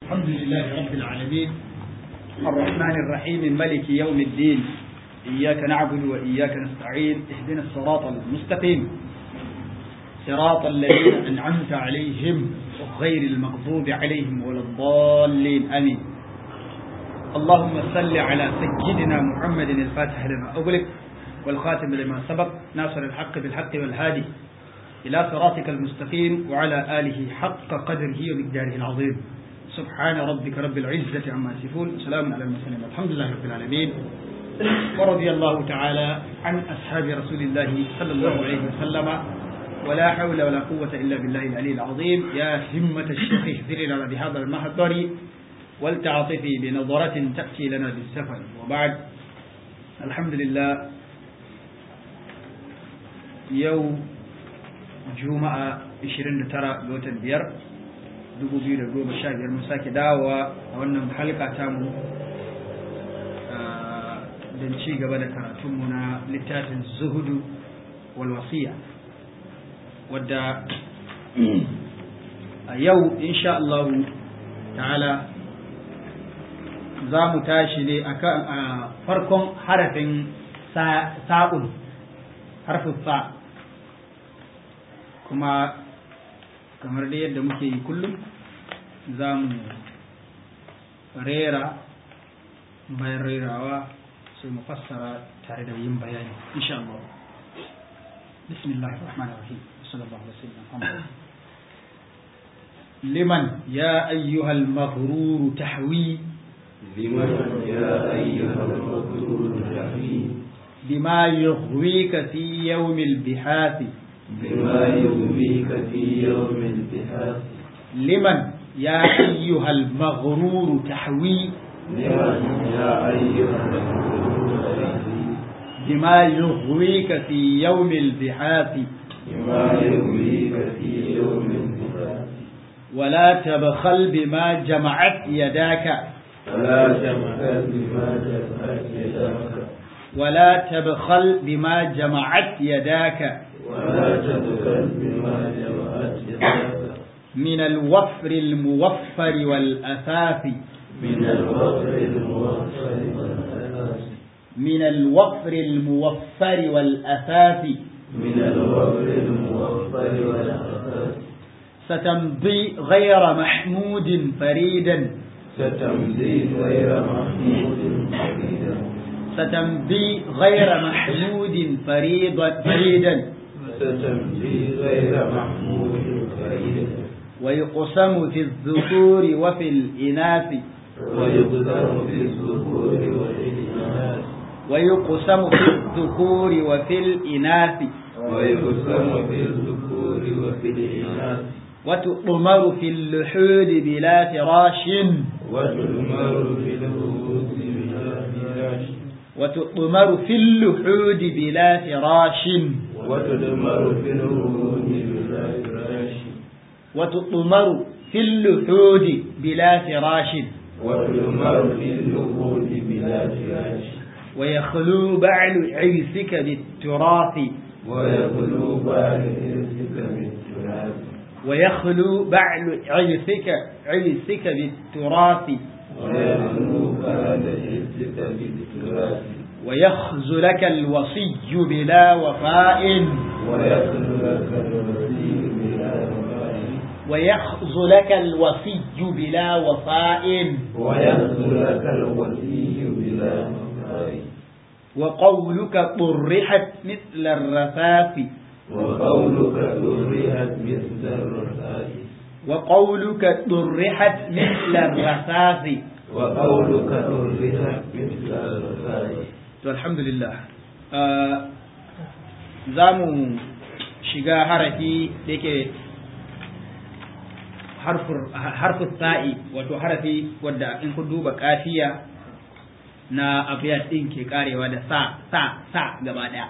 الحمد لله رب العالمين الرحمن الرحيم ملك يوم الدين إياك نعبد وإياك نستعين اهدنا الصراط المستقيم صراط الذين أنعمت عليهم غير المغضوب عليهم ولا الضالين آمين اللهم صل على سيدنا محمد الفاتح لما أغلق والخاتم لما سبق ناصر الحق بالحق والهادي إلى صراطك المستقيم وعلى آله حق قدره ومقداره العظيم سبحان ربك رب العزة عما يصفون سلام على المرسلين الحمد لله رب العالمين ورضي الله تعالى عن أصحاب رسول الله صلى الله عليه وسلم ولا حول ولا قوة إلا بالله العلي العظيم يا همة الشيخ اهذري لنا بهذا المحضر ولتعطفي بنظرة تأتي لنا بالسفر وبعد الحمد لله يوم juma'a 29 ga watan biyar 2015 mun sake dawowa a wannan halka tamu don ci gaba da karatunmu na littafin zuhudu walwasiya wadda a yau insha Allah ta'ala za mu tashi ne a farkon harafin sa'un harfin sa' kuma kamar da yadda muke yi kullum za mu rera bayan rerawa sai mu fassara tare da yin bayani insha Allah bismillah ar-rahman ar-rahim sallallahu alaihi wasallam liman ya ayyuhal maghrur tahwi liman ya ayyuhal maghrur tahwi bima yughwika fi yawmil bihathi بما يغويك في يوم البحاث لمن يا أيها المغرور تحوي لمن يا أيها المغرور بما يغويك في يوم البحاث بما يغويك في يوم البحاث ولا تبخل بما جمعت يداك ولا تبخل بما جمعت يداك ولا تبخل بما جمعت يداك ولا تبخل بما جمعت يداك من الوفر الموفر والأثاث من الوفر الموفر والأساس من الوفر الموفر والأثاث من الوفر الموفر والأساس ستمضي غير محمود فريدا ستمضي غير محمود فريدا ستمضي غير محمود فريضا فريدا ستمضي غير محمود فريدا ويقسم في الذكور وفي الإناث ويقدر في الذكور والإناث ويقسم في الذكور وفي الإناث ويقسم في الذكور وفي الإناث وتؤمر في اللحود بلا فراش وتؤمر في الوجود بلا فراش وتؤمر في اللحود بلا فراش وتؤمر في الوجود بلا فراش وتؤمر في اللحود بلا فراش وتؤمر في الوجود بلا فراش ويخلو بعل عيسك بالتراث ويخلو بعد إرثك بالتراب ويخلو بعل عيسك عيسك بالتراث ويخلو بعد إرثك بالتراب ويخذلك الوصي بلا وفاء ويخلو لك الوزير بلا وفاء ويخذلك الوصي بلا وفاء ويخلو لك الوزي بلا وفاء وقولك طرحت مثل الرفاف وقولك ذريت مثل الرفاء وقولك طرحت مثل الرفاف وقولك ذريت مثل الرفاء الحمد لله za mu shiga harafi da yake harfin sa'i wato harafi wadda in ku duba kafiya na abiyat din ke karewa da sa sa sa gaba daya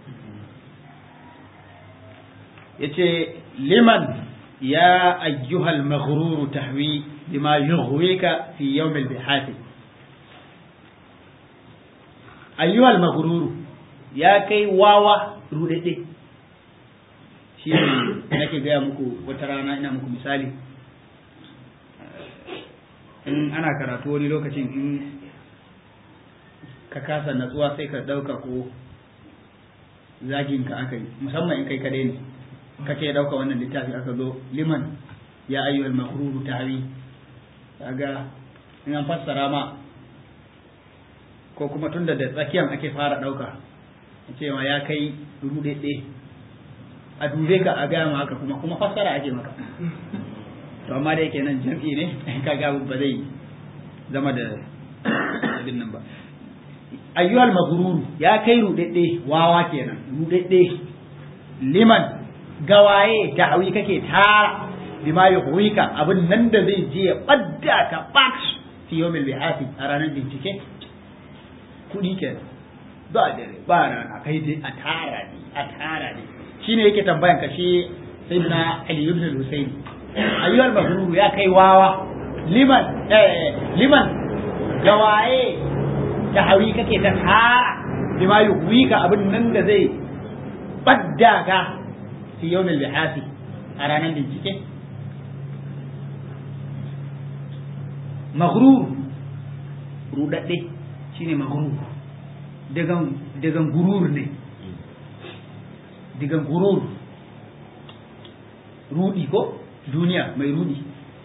yace liman ya ayyuhal maghrur tahwi bima yughwika fi yawm al-bihath ayyuhal maghrur ya kai wawa rudade shi ne nake gaya muku wata rana ina muku misali in ana karatu wani lokacin in ka kasa natsuwa sai ka ɗauka ko zagin ka aka yi musamman in kai kadai ne ka ce ɗauka wannan littafi aka zo liman ya ayyuhal makruru tawi kaga in an fassara ma ko kuma tunda da tsakiyan ake fara ɗauka cewa ya kai ruɗeɗe a dube ka a gaya ma haka kuma kuma fassara ake maka to amma da yake nan jam'i ne kaga ba zai zama da abin nan ba ayyuhal mabruru ya kai rudedde wawa kenan rudedde liman gawaye ta'awi kake tara bima yuhwika abin nan da zai je ya badda ka bak fi yawmil bihati a ranar bincike kudi kenan ba dare ba rana kai dai a tara ne a tara ne shine yake tambayan ka shi sayyidina ali ibn al-husayn ayyuhal mabruru ya kai wawa liman eh liman gawaye da hawi kake ta tara bima yuhwika abin nan da zai badda ka fi yawmil bihasi a ranar bincike maghrur rudadde shine maghrur dagan dagan gurur ne dagan gurur rudi ko duniya mai rudi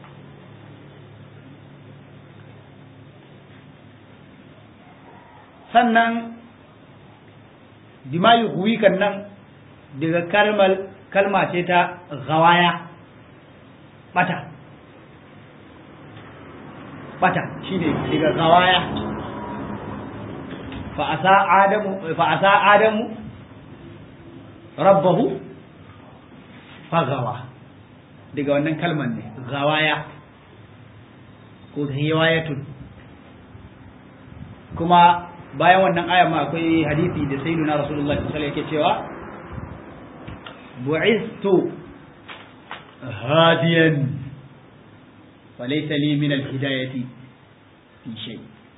sannan dimayu huwikan nan daga kalmar kalma ce ta gawaya bata bata shine daga gawaya fa asa adamu fa asa adamu rabbahu fagawa daga wannan kalmar ne gawaya ko hiwayatun kuma bayan wannan aya ma akwai hadisi da sayyiduna rasulullah sallallahu alaihi yake cewa bu'istu hadiyan wa laysa li min al-hidayati fi shay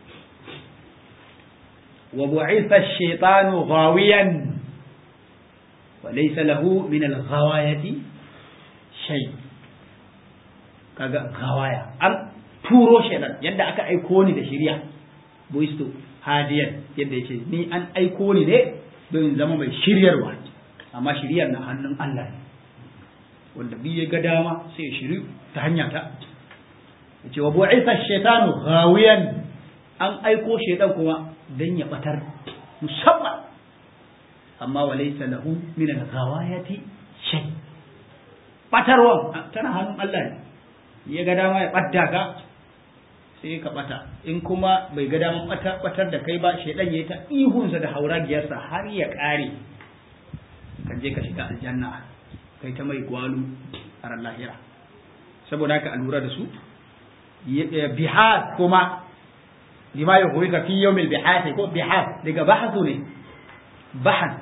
wa bu'itha ash-shaytanu ghawiyan wa laysa lahu min al-ghawayati shay kaga gawaya an turo shaytan yadda aka aiko ni da shari'a bu'istu hadiyan yadda ya ce ni an aiko ni ne don zama mai shiryarwa amma shiryar na hannun Allah ne wanda bi ya ga dama sai ya shiri ta hanya ta ya ce wa bu'isa shaitanu ghawiyan an aiko shaitan kuma dan ya batar musamman amma wa laysa lahu min al-ghawayati shay batarwa tana hannun Allah ne ya ga dama ya badda ka sai ka bata in kuma bai ga daman batar da kai ba shaidan yayi ta ihunsa da hauragiyarsa har ya kare kan je ka shiga aljanna kai ta mai gwalu a ran lahira saboda haka a lura da su bihar kuma lima ya koyi ka fi yawmil bihar ko bihar daga bahasu ne bahan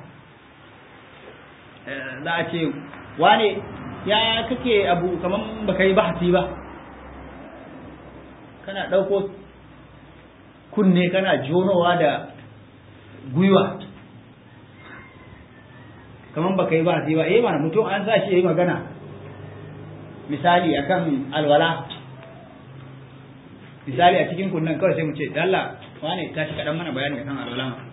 za a ce wane ya kake abu kaman baka yi bahasi ba kana ɗauko kunne kana jonowa da gwiwa kamar baka yi ba ba eh mana mutum an sa shi yi magana misali akan alwala misali a cikin kunnen kawai sai mu ce dalla wane tashi kaɗan mana bayani akan alwala ma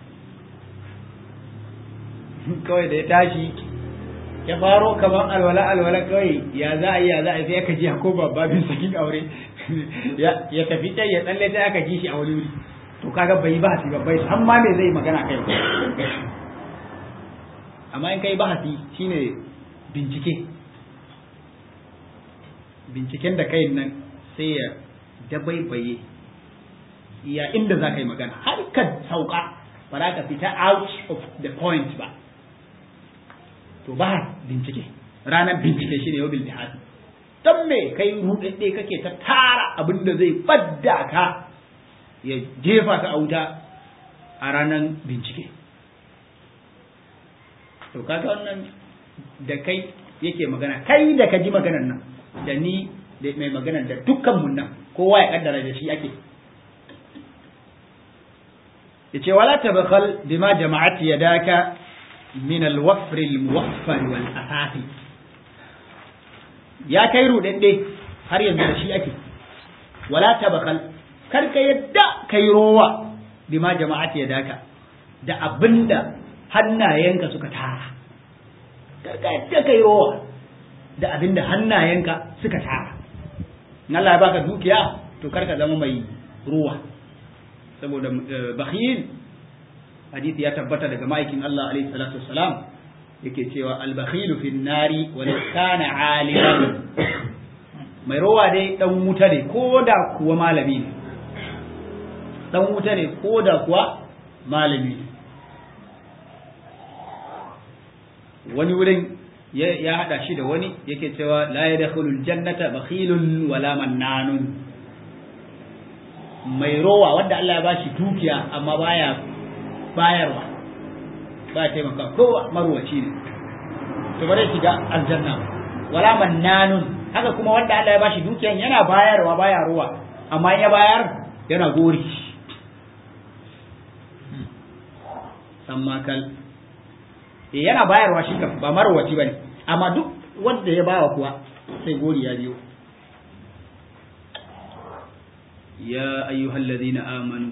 kawai da ya tashi ya faro kamar alwala alwala kawai ya za a yi ya za a yi sai aka ji ko babin sakin aure ya tafi can ya tsalle sai aka ji shi a wani wuri to kaga bai bahasi ba bai san ma me zai magana kai amma in kai bahasi shine bincike binciken da kai nan sai ya dabaibaye ya inda za ka yi magana har ka sauka ba za ka fita out of the point ba to ba bincike ranar bincike shine yau bil bihasi dan me kai rudadde kake ta tara abin da zai badda ka ya jefa ka a wuta a ranar bincike to kaga wannan da kai yake magana kai da ka ji maganar nan da ni da mai maganar da dukkan mun nan kowa ya kaddara da shi ake yace wala tabkhal bima jama'at yadaka min al-wafr al-muwaffar wal asafi ya kai rudadde har yanzu da shi ake wala tabakal kar ka yadda kai rowa bima jama'ati yadaka da abinda hannayenka suka tara kar ka yadda kai rowa da abinda hannayenka suka tara in Allah ya baka dukiya to kar ka zama mai ruwa saboda bakhil hadisi ya tabbata daga ma'aikin Allah alaihi salatu wassalam yake cewa al-bakhilu fi nari wa kana aliman mai rowa dai dan wuta ne ko da kuwa malami ne dan wuta ne ko da kuwa malami ne wani wurin ya hada shi da wani yake cewa la yadkhulul jannata bakhilun wala mannanun mai rowa wanda Allah ya bashi dukiya amma baya bayarwa ba taimaka kowa marwaci ne to bare shiga aljanna wala mannanun haka kuma wanda Allah ya bashi dukiyan yana bayarwa baya ruwa amma ya bayar yana gori sammakal eh yana bayarwa shi kan ba marwaci bane amma duk wanda ya bawa kuwa sai gori ya biyo ya ayyuhal ladina amanu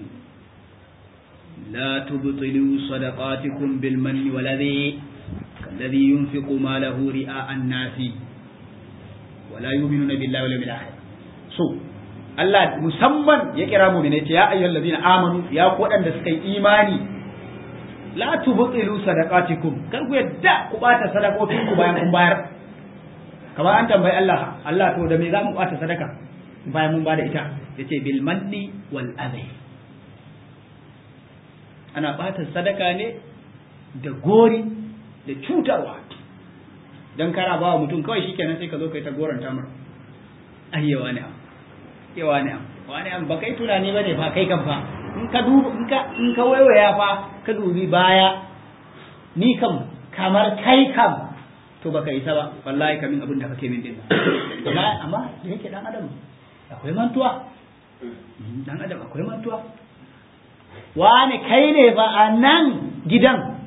la tubtilu sadaqatikum bil manni wal adhi kalladhi yunfiqu malahu ri'a an-nasi wala yu'minuna billahi wal yawmil akhir so Allah musamman ya kira mu ne ce ya ayyuhal ladina amanu ya ku wadanda suka yi imani la tubtilu sadaqatikum kar ku yadda ku bata sadakokin ku bayan kun bayar kamar an tambayi Allah Allah to da me za mu bata sadaka bayan mun bada ita yace bil manni wal adhi ana bata sadaka ne da gori da cutarwa dan kana ba mutum kawai shikenan sai ka zo kai ta goranta mar ayyawa ne yawa ne wani an ba kai tunani bane fa kai kan fa in ka duba in ka in ka waiwaya fa ka dubi baya ni kam kamar kai kam to baka isa ba wallahi kamin abin da kake min din amma amma da yake dan adam akwai mantuwa dan adam akwai mantuwa wani kai ne ba a nan gidan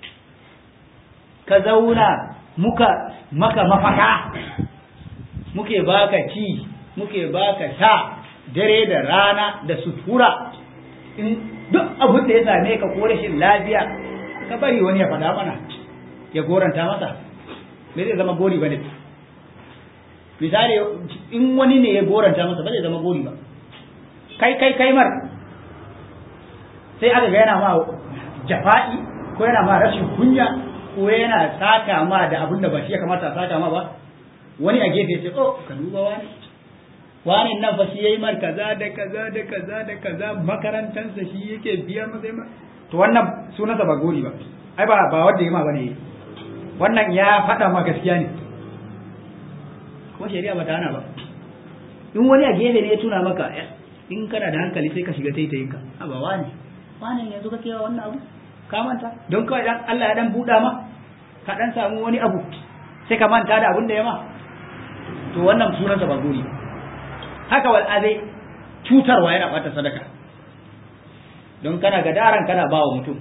ka zauna muka maka mafaka muke baka ci muke baka sha dare da rana da sutura in duk abin da ya same ka ko rashin lafiya ka bari wani ya faɗa mana ya goranta masa me zai zama gori bane misali in wani ne ya goranta masa ba zai zama gori ba kai kai kai mar sai aka ga yana ma jafa'i ko yana ma rashin kunya ko yana saka ma da abin da ba shi ya kamata a saka ma ba wani a gefe ya ce oh ka duba wani wani nan fa shi yayi mar kaza da kaza da kaza da kaza makarantansa shi yake biya masa ma to wannan sunansa ba gori ba ai ba ba wanda yayi ma bane wannan ya faɗa ma gaskiya ne kuma shari'a ba ta hana ba in wani a gefe ne ya tuna maka in kana da hankali sai ka shiga taitayinka a ba wani wani yanzu kake wa wannan abu ka manta don kawai dan Allah ya dan buɗa ma ka dan samu wani abu sai ka manta da abin da ya ma to wannan sunansa ba gori ba haka wal azai cutarwa yana bata sadaka don kana gadaran kana bawa mutum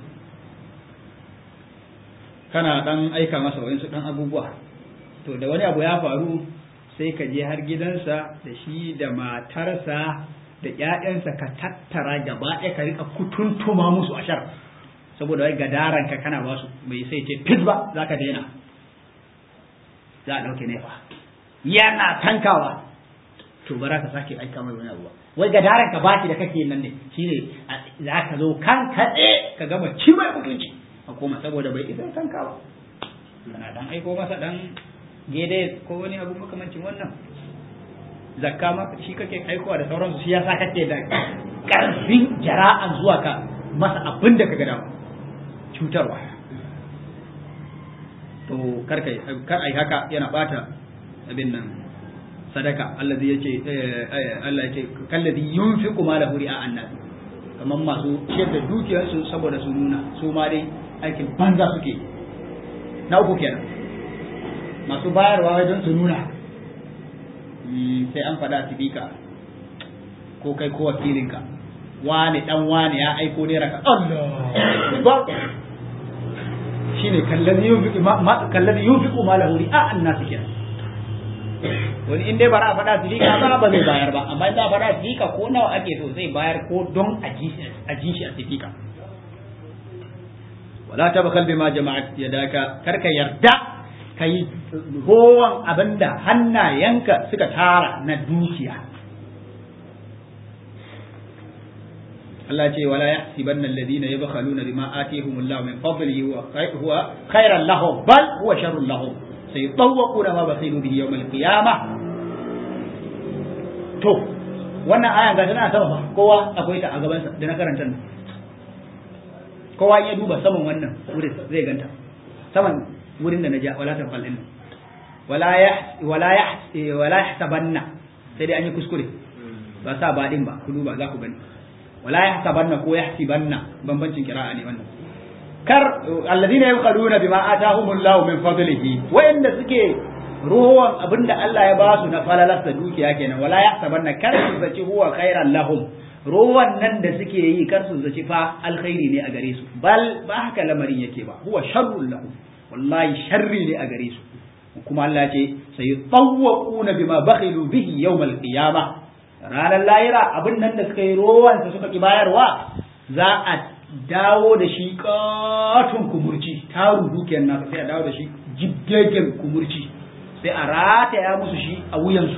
kana dan aika masa wayansu dan abubuwa to da wani abu ya faru sai ka je har gidansa da shi da matarsa da ƴaƴansa ka tattara gaba ɗaya ka rika kutuntuma musu ashar saboda wai gadaran ka kana basu bai sai ce fit ba za ka daina za a ɗauke nefa yana tankawa to bara ka sake aika mai wani abu wai ga daren ka baki da kake nan ne shine za ka zo kan kaɗe ka gama ci mai mutunci a koma saboda bai isa kanka ba kana dan aiko masa dan gede ko wani abu makamancin wannan zakka ma shi kake aikowa da sauransu shi yasa kake da karfin jara'an zuwa ka masa abin da ka ga dawo cutarwa to kar kai kar ai haka yana bata abin nan sadaka allazi yace Allah yace kallazi yunfiqu malahu ri'a annas kaman masu ciyar da dukiyarsu saboda su nuna su ma dai aikin banza suke na uku kenan masu bayarwa wai don su nuna sai an faɗa tibika ko kai ko wakilinka wani dan wani ya aiko ne raka Allah shine kallazi yunfiqu ma kallazi yunfiqu malahu ri'a annas kenan wani in dai ba a faɗa sifika ba ba zai bayar ba amma in za a faɗa sifika ko nawa ake so zai bayar ko don a ji shi a sifika wala tabakal bima jama'at yadaka karka yarda kai gowan abinda hannayenka suka tara na dukiya Allah ce wala yahsibanna alladhina yabkhaluna bima atihumullahu min fadlihi huwa khairan lahum bal huwa sharrun lahum sayutawwaquna ma bakhilu bihi yawm al-qiyamah to wannan ayan ga tana sama fa kowa akwai ta a gaban sa da na karanta nan kowa ya duba saman wannan wurin zai ganta saman wurin da na ja wala tafal din wala ya wala ya wala yahsabanna sai dai an yi kuskure ba sa ba din ba ku duba za ku gani wala yahsabanna ko yahsibanna bambancin kira'a ne wannan kar alladhina yabkhaduna bima atahumullahu min fadlihi wa'inda suke ruwan abinda Allah ya ba su na falalarsa dukiya kenan wala yahsabanna kar su zaci huwa khairan lahum ruwan nan da suke yi kar su zaci fa alkhairi ne a gare su bal ba haka lamarin yake ba huwa sharrul lahum wallahi sharri ne a gare su kuma Allah ce sai tawwaquna bima bakhilu bihi yawmal qiyamah ranar lahira abin nan da suka yi rowansa suka ki bayarwa za a dawo da shi katon kumurci taru dukiyar nasa sai a dawo da shi jibgegen kumurci sai a rataya musu shi a wuyansu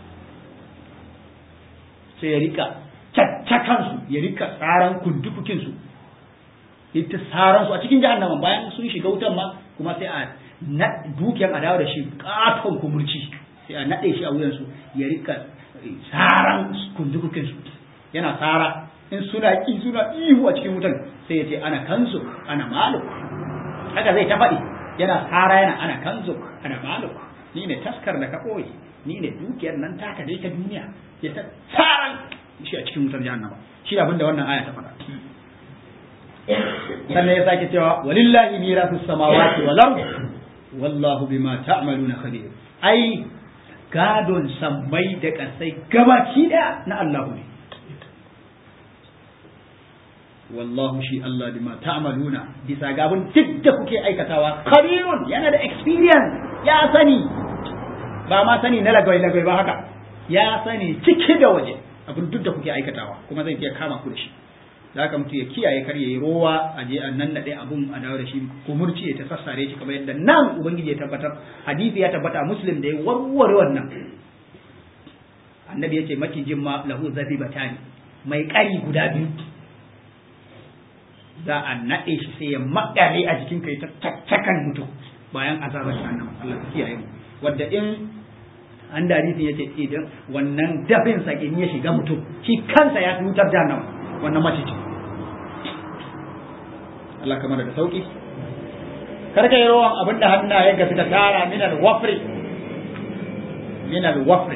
sai ya rika caccakansu ya rika tsaran kundukukinsu ya ta tsaransu a cikin jahannama bayan sun shiga wutan ma kuma sai a dukiyar a dawo da shi katon kumurci sai a naɗe shi a wuyansu ya rika tsaran kundukukinsu yana tsara in suna ki suna ihu a cikin wutan sai ya ce ana kansu ana maluk haka zai ta faɗi yana tsara yana ana kanzu ana maluk ni ne taskar da ka ɓoye ni ne dukiyar nan taka dai ta duniya ya ta tsaran shi a cikin wutar jahannama shi da abinda wannan aya ta faɗa sannan ya sake cewa walillahi mirasu samawati wal ard wallahu bima ta'maluna khabir ai gadon sammai da ƙasai gabaki ɗaya na Allah ne wallahu shi Allah bima ta'maluna bisa ga abin duk da kuke aikatawa khabirun yana da experience ya sani ba ma sani na lagwai lagwai ba haka ya sani ciki da waje abin duk da kuke aikatawa kuma zai iya kama ku da shi da haka mutu ya kiyaye kar yayi rowa a je an nan nade abun a dawo da shi ko murci ya ta sassare shi kamar yadda nan ubangiji ya tabbatar hadisi ya tabbata muslim da ya warware wannan annabi ya ce makijin ma lahu zabi batani mai kari guda biyu za a naɗe shi sai ya makale a jikin kai ta tattakan mutum bayan azabar jahannama Allah ya kiyaye mu wanda in an da hadisin yace idan wannan dafin sa in ya shiga mutum shi kansa ya tutar jahannama wannan mace ce Allah kamar da sauki kar ka yi rawan abinda hannayen ka suka tara min al-wafri min al-wafri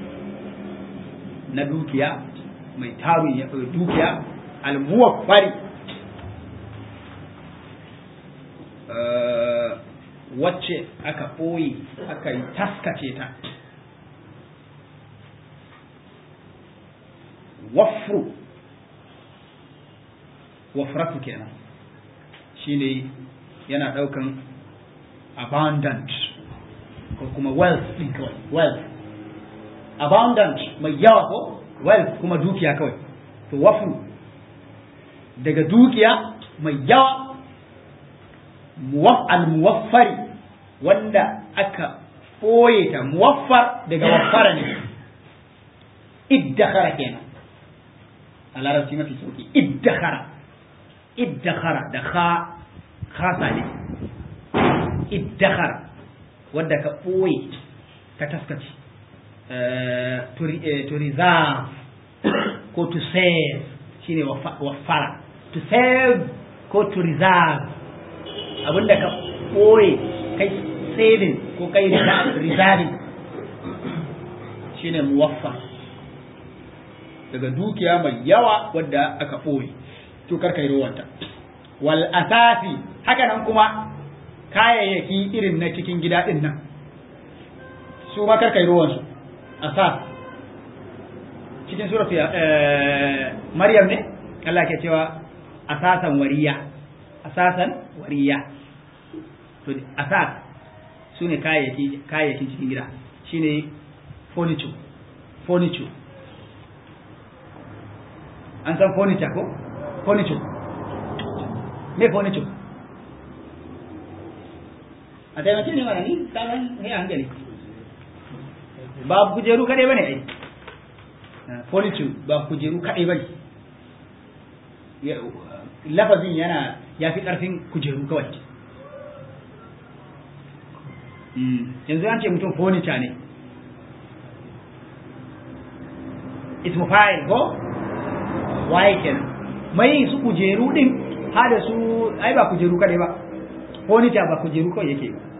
na dukiya mai tarun ya dukiya al-muwaffari wacce aka ɓoye aka yi taskace ta wafru wafratu kenan shine yana ɗaukan abundant ko kuma wealth ɗin kawai wealth abundant mai yawa ko wealth kuma dukiya kawai to wafru daga dukiya mai yawa al-muwaffari wanda aka ɓoye ta muwaffar daga waffara ne iddakara kenan a larabci mafi sauki iddakara iddakara da kha khasa ne iddakara wanda ka ɓoye ka taskace to reserve ko to save shine waffara to save ko to reserve abinda ka ɓoye kai saving ko kai reserving shine muwaffa daga dukiya mai yawa wadda aka ɓoye to karka yi rowanta wal asasi haka nan kuma kayayyaki irin na cikin gida ɗin nan su ma karka yi rowansu asas cikin suratu maryam ne Allah ke cewa asasan wariya asasan wariya to asas su ne kayayyakin cikin gida shine furniture furniture an san furniture ko furniture me furniture a taimake ne mana ni kanan ne hankali ba kujeru kadai bane ai furniture ba kujeru kadai bane lafazin yana ya fi karfin kujeru kawai yanzu an ce mutum furniture ne ismu fa'il ko waye kenan mai su kujeru din ha da su ai ba kujeru kadai ba furniture ba kujeru kawai yake ba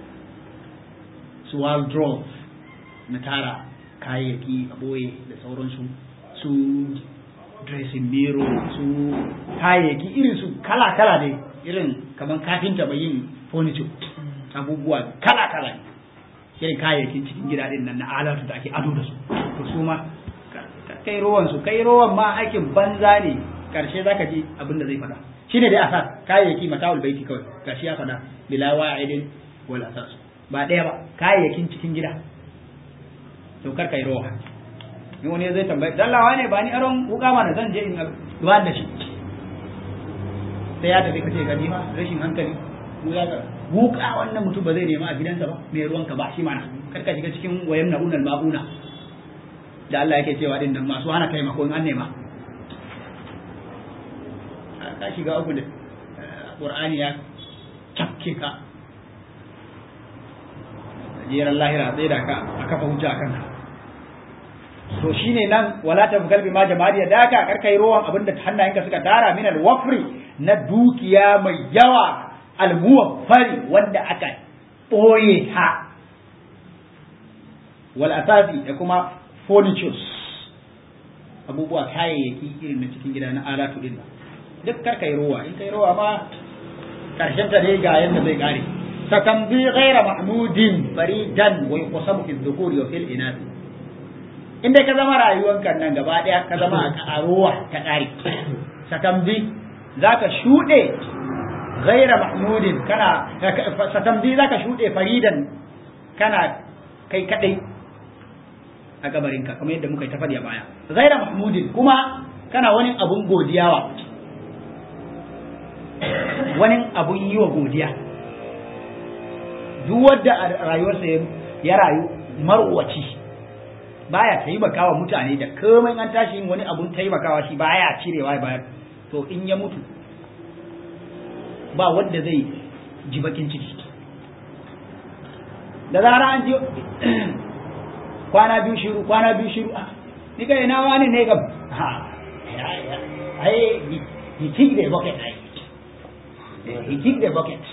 su wardrobe na tara kayayyaki a boye da sauransu su dressing mirror su kayayyaki irin su kala-kala ne irin kamar kafinta bai yin furniture abubuwa kala-kala ne irin kayayyakin cikin gida din nan na alatu da ake ado da su to su ma kai rowan su kai rowan ma aikin banza ne karshe zaka ji abin da zai faɗa shine dai asas kayayyaki mata'ul baiti kawai gashi ya faɗa bila wa'idin wal asas ba ɗaya ba kayayyakin cikin gida to kar kai rowa ni wani zai tambaye dallawa ne ba ni aron wuka mana zan je in ba da shi sai ya tafi kace gani ma rashin hankali mu ya ga wuka wannan mutum ba zai nema a gidansa ba mai ruwanka ba shi mana kar ka shiga cikin wayan na'unal ma'una da Allah yake cewa din nan masu hana taimako in an nema ka shiga uku da Qur'ani ya cakke ka jeran lahira sai da ka a kafa hujja a kanka to shine nan wala ta kalbi ma jama'a da ka karkai rowan abinda hannayenka suka tara min al-wafri na dukiya mai yawa al-muwaffari wanda aka boye ta wal asasi da kuma furnitures abubuwa kayayyaki irin na cikin gida na alatu din duk karkai rowa in kai rowa ma karshen ta dai ga yanda zai kare ستمضي غير محمود فريدا ويقسم في الذكور وفي الإناث in dai ka zama rayuwanka nan gaba daya ka zama a ruwa ta ƙari satamdi za ka shuɗe gaira mahmudin kana satamdi za ka shuɗe faridan kana kai kaɗai a gabarinka kamar yadda muka yi ta faɗi a baya gaira mahmudin kuma kana wani abun godiyawa wani abun yi wa godiya duk wadda a rayuwarsa ya rayu marwaci baya taimakawa mutane da komai an tashi yin wani abun taimakawa shi baya cirewa bayar to in ya mutu ba wanda zai ji bakin ciki da zara an ji kwana biyu shiru kwana biyu shiru ni kai na wani ne gam ha ai he kick the bucket ai he kick the bucket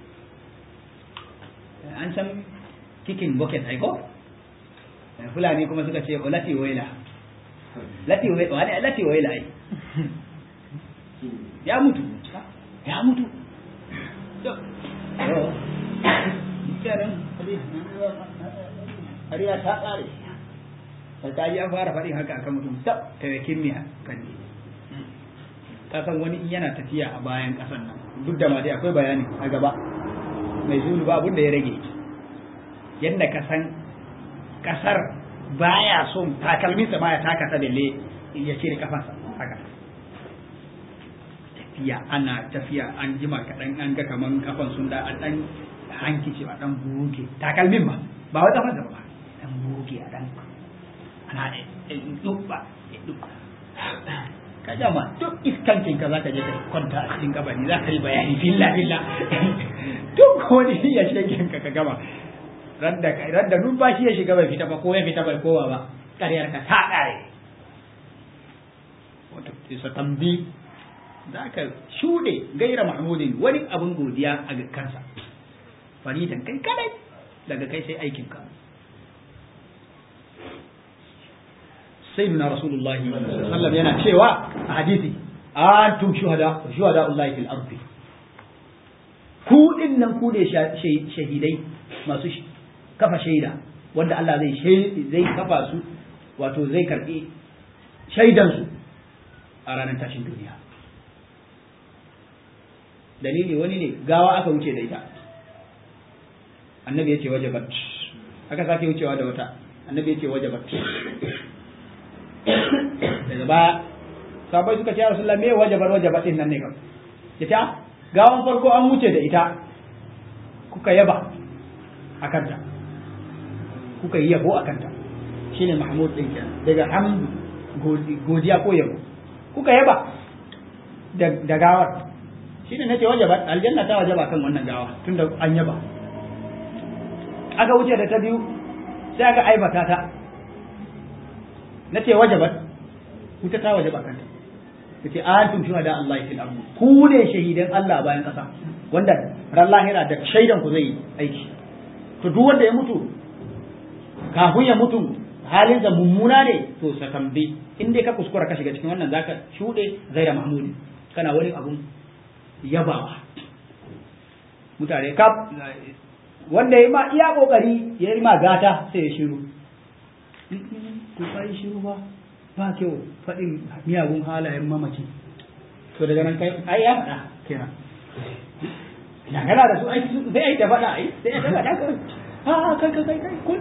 an san kicking bucket ai ko fulani kuma suka ce lati waila lati waila wani lati waila ai ya mutu ya mutu kenan hariya ta tsare ta ji an fara faɗin haka akan mutum tab ta yakin miya kan ne ka san wani in yana tafiya a bayan ƙasan nan duk da ma dai akwai bayani a gaba mai zulu ba abin da ya rage yadda ka san kasar baya son takalminsa ma ya taka ta balle ya cire kafansa haka tafiya ana tafiya an jima kaɗan an ga kaman kafan sun da an ɗan hankici a ɗan buge takalmin ba ba wai kafan ba ɗan buge a ɗan ana dubba ka jama duk iskancin ka zaka je ka kwanta a cikin kabari za ka yi bayani filla filla duk wani ya shegen ka ka gama radda numfashi ya shiga bai fita ba ko ya fita bai kowa ba ƙaryar ka ta ƙare wato isa tambi za ka shuɗe gaira mahmudin wani abin godiya a kansa faridan kai kadai daga kai sai aikinka sai nuna rasulullahi sallam yana cewa a hadisi antum shuhada shuhada Allah fil ardi ku din nan ku ne shahidai masu kafa shaida wanda Allah zai zai kafa su wato zai karbi shaidan su a ranar tashin duniya dalili wani ne gawa aka wuce da ita annabi ya ce wajabat aka sake wucewa da wata annabi ya ce wajabat daga baya sabai suka ce rasulullah me wajabar wajabat din nan ne kam ita gawan farko an wuce da ita kuka yaba akan ta kuka yi yabo akan ta shine mahmud din kenan daga hamdu godiya ko yabo kuka yaba da gawar shine nace wajaba aljanna ta wajaba kan wannan gawa tunda an yaba aka wuce da ta biyu sai aka aibata ta nace wajabat wuta ta wajaba kanta yace antum shuhada Allah fil ardh ku ne shahidan Allah bayan kasa wanda ran lahira da shaidan ku zai aiki to duk wanda ya mutu kafin ya mutu halin da mummuna ne to sakambi in dai ka kuskura ka shiga cikin wannan zaka shude zaira mahmudi kana wani abun yabawa mutane kaf wanda ya ma iya kokari ya yi ma gata sai ya shiru to kai shiru ba ba kyau faɗin miyagun halayen mamaci to daga nan kai ai ya faɗa kenan na kana da su ai sai ai ta faɗa ai sai ai ta faɗa kai a kai kai kai kun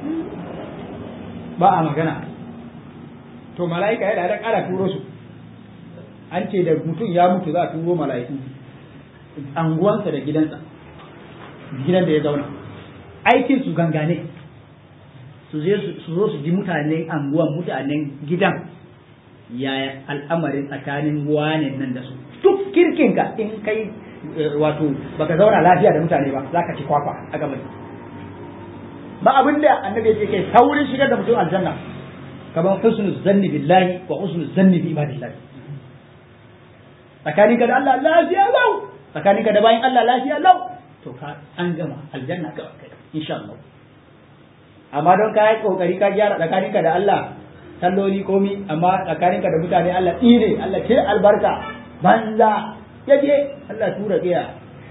ba a magana to mala'ika yana da ƙara turo su an ce da mutum ya mutu za a turo mala'iku anguwansa da gidansa gidan da ya zauna aikin su gangane su zo su ji mutanen anguwan mutanen gidan yaya al'amarin tsakanin wane nan da su duk kirkinka in kai wato baka zauna lafiya da mutane ba za ka ci kwakwa a gaban ba abin da annabi ya kai saurin shigar da mutum aljanna kamar husnul zanni billahi wa husnul zanni bi ibadillahi tsakaninka da Allah lafiya lau tsakaninka da bayan Allah lafiya lau to ka an gama aljanna gaba kai insha Allah amma don ka yi kokari ka gyara tsakaninka da Allah salloli komi amma tsakaninka da mutane Allah tsire Allah ke albarka banza yaje Allah tura kiya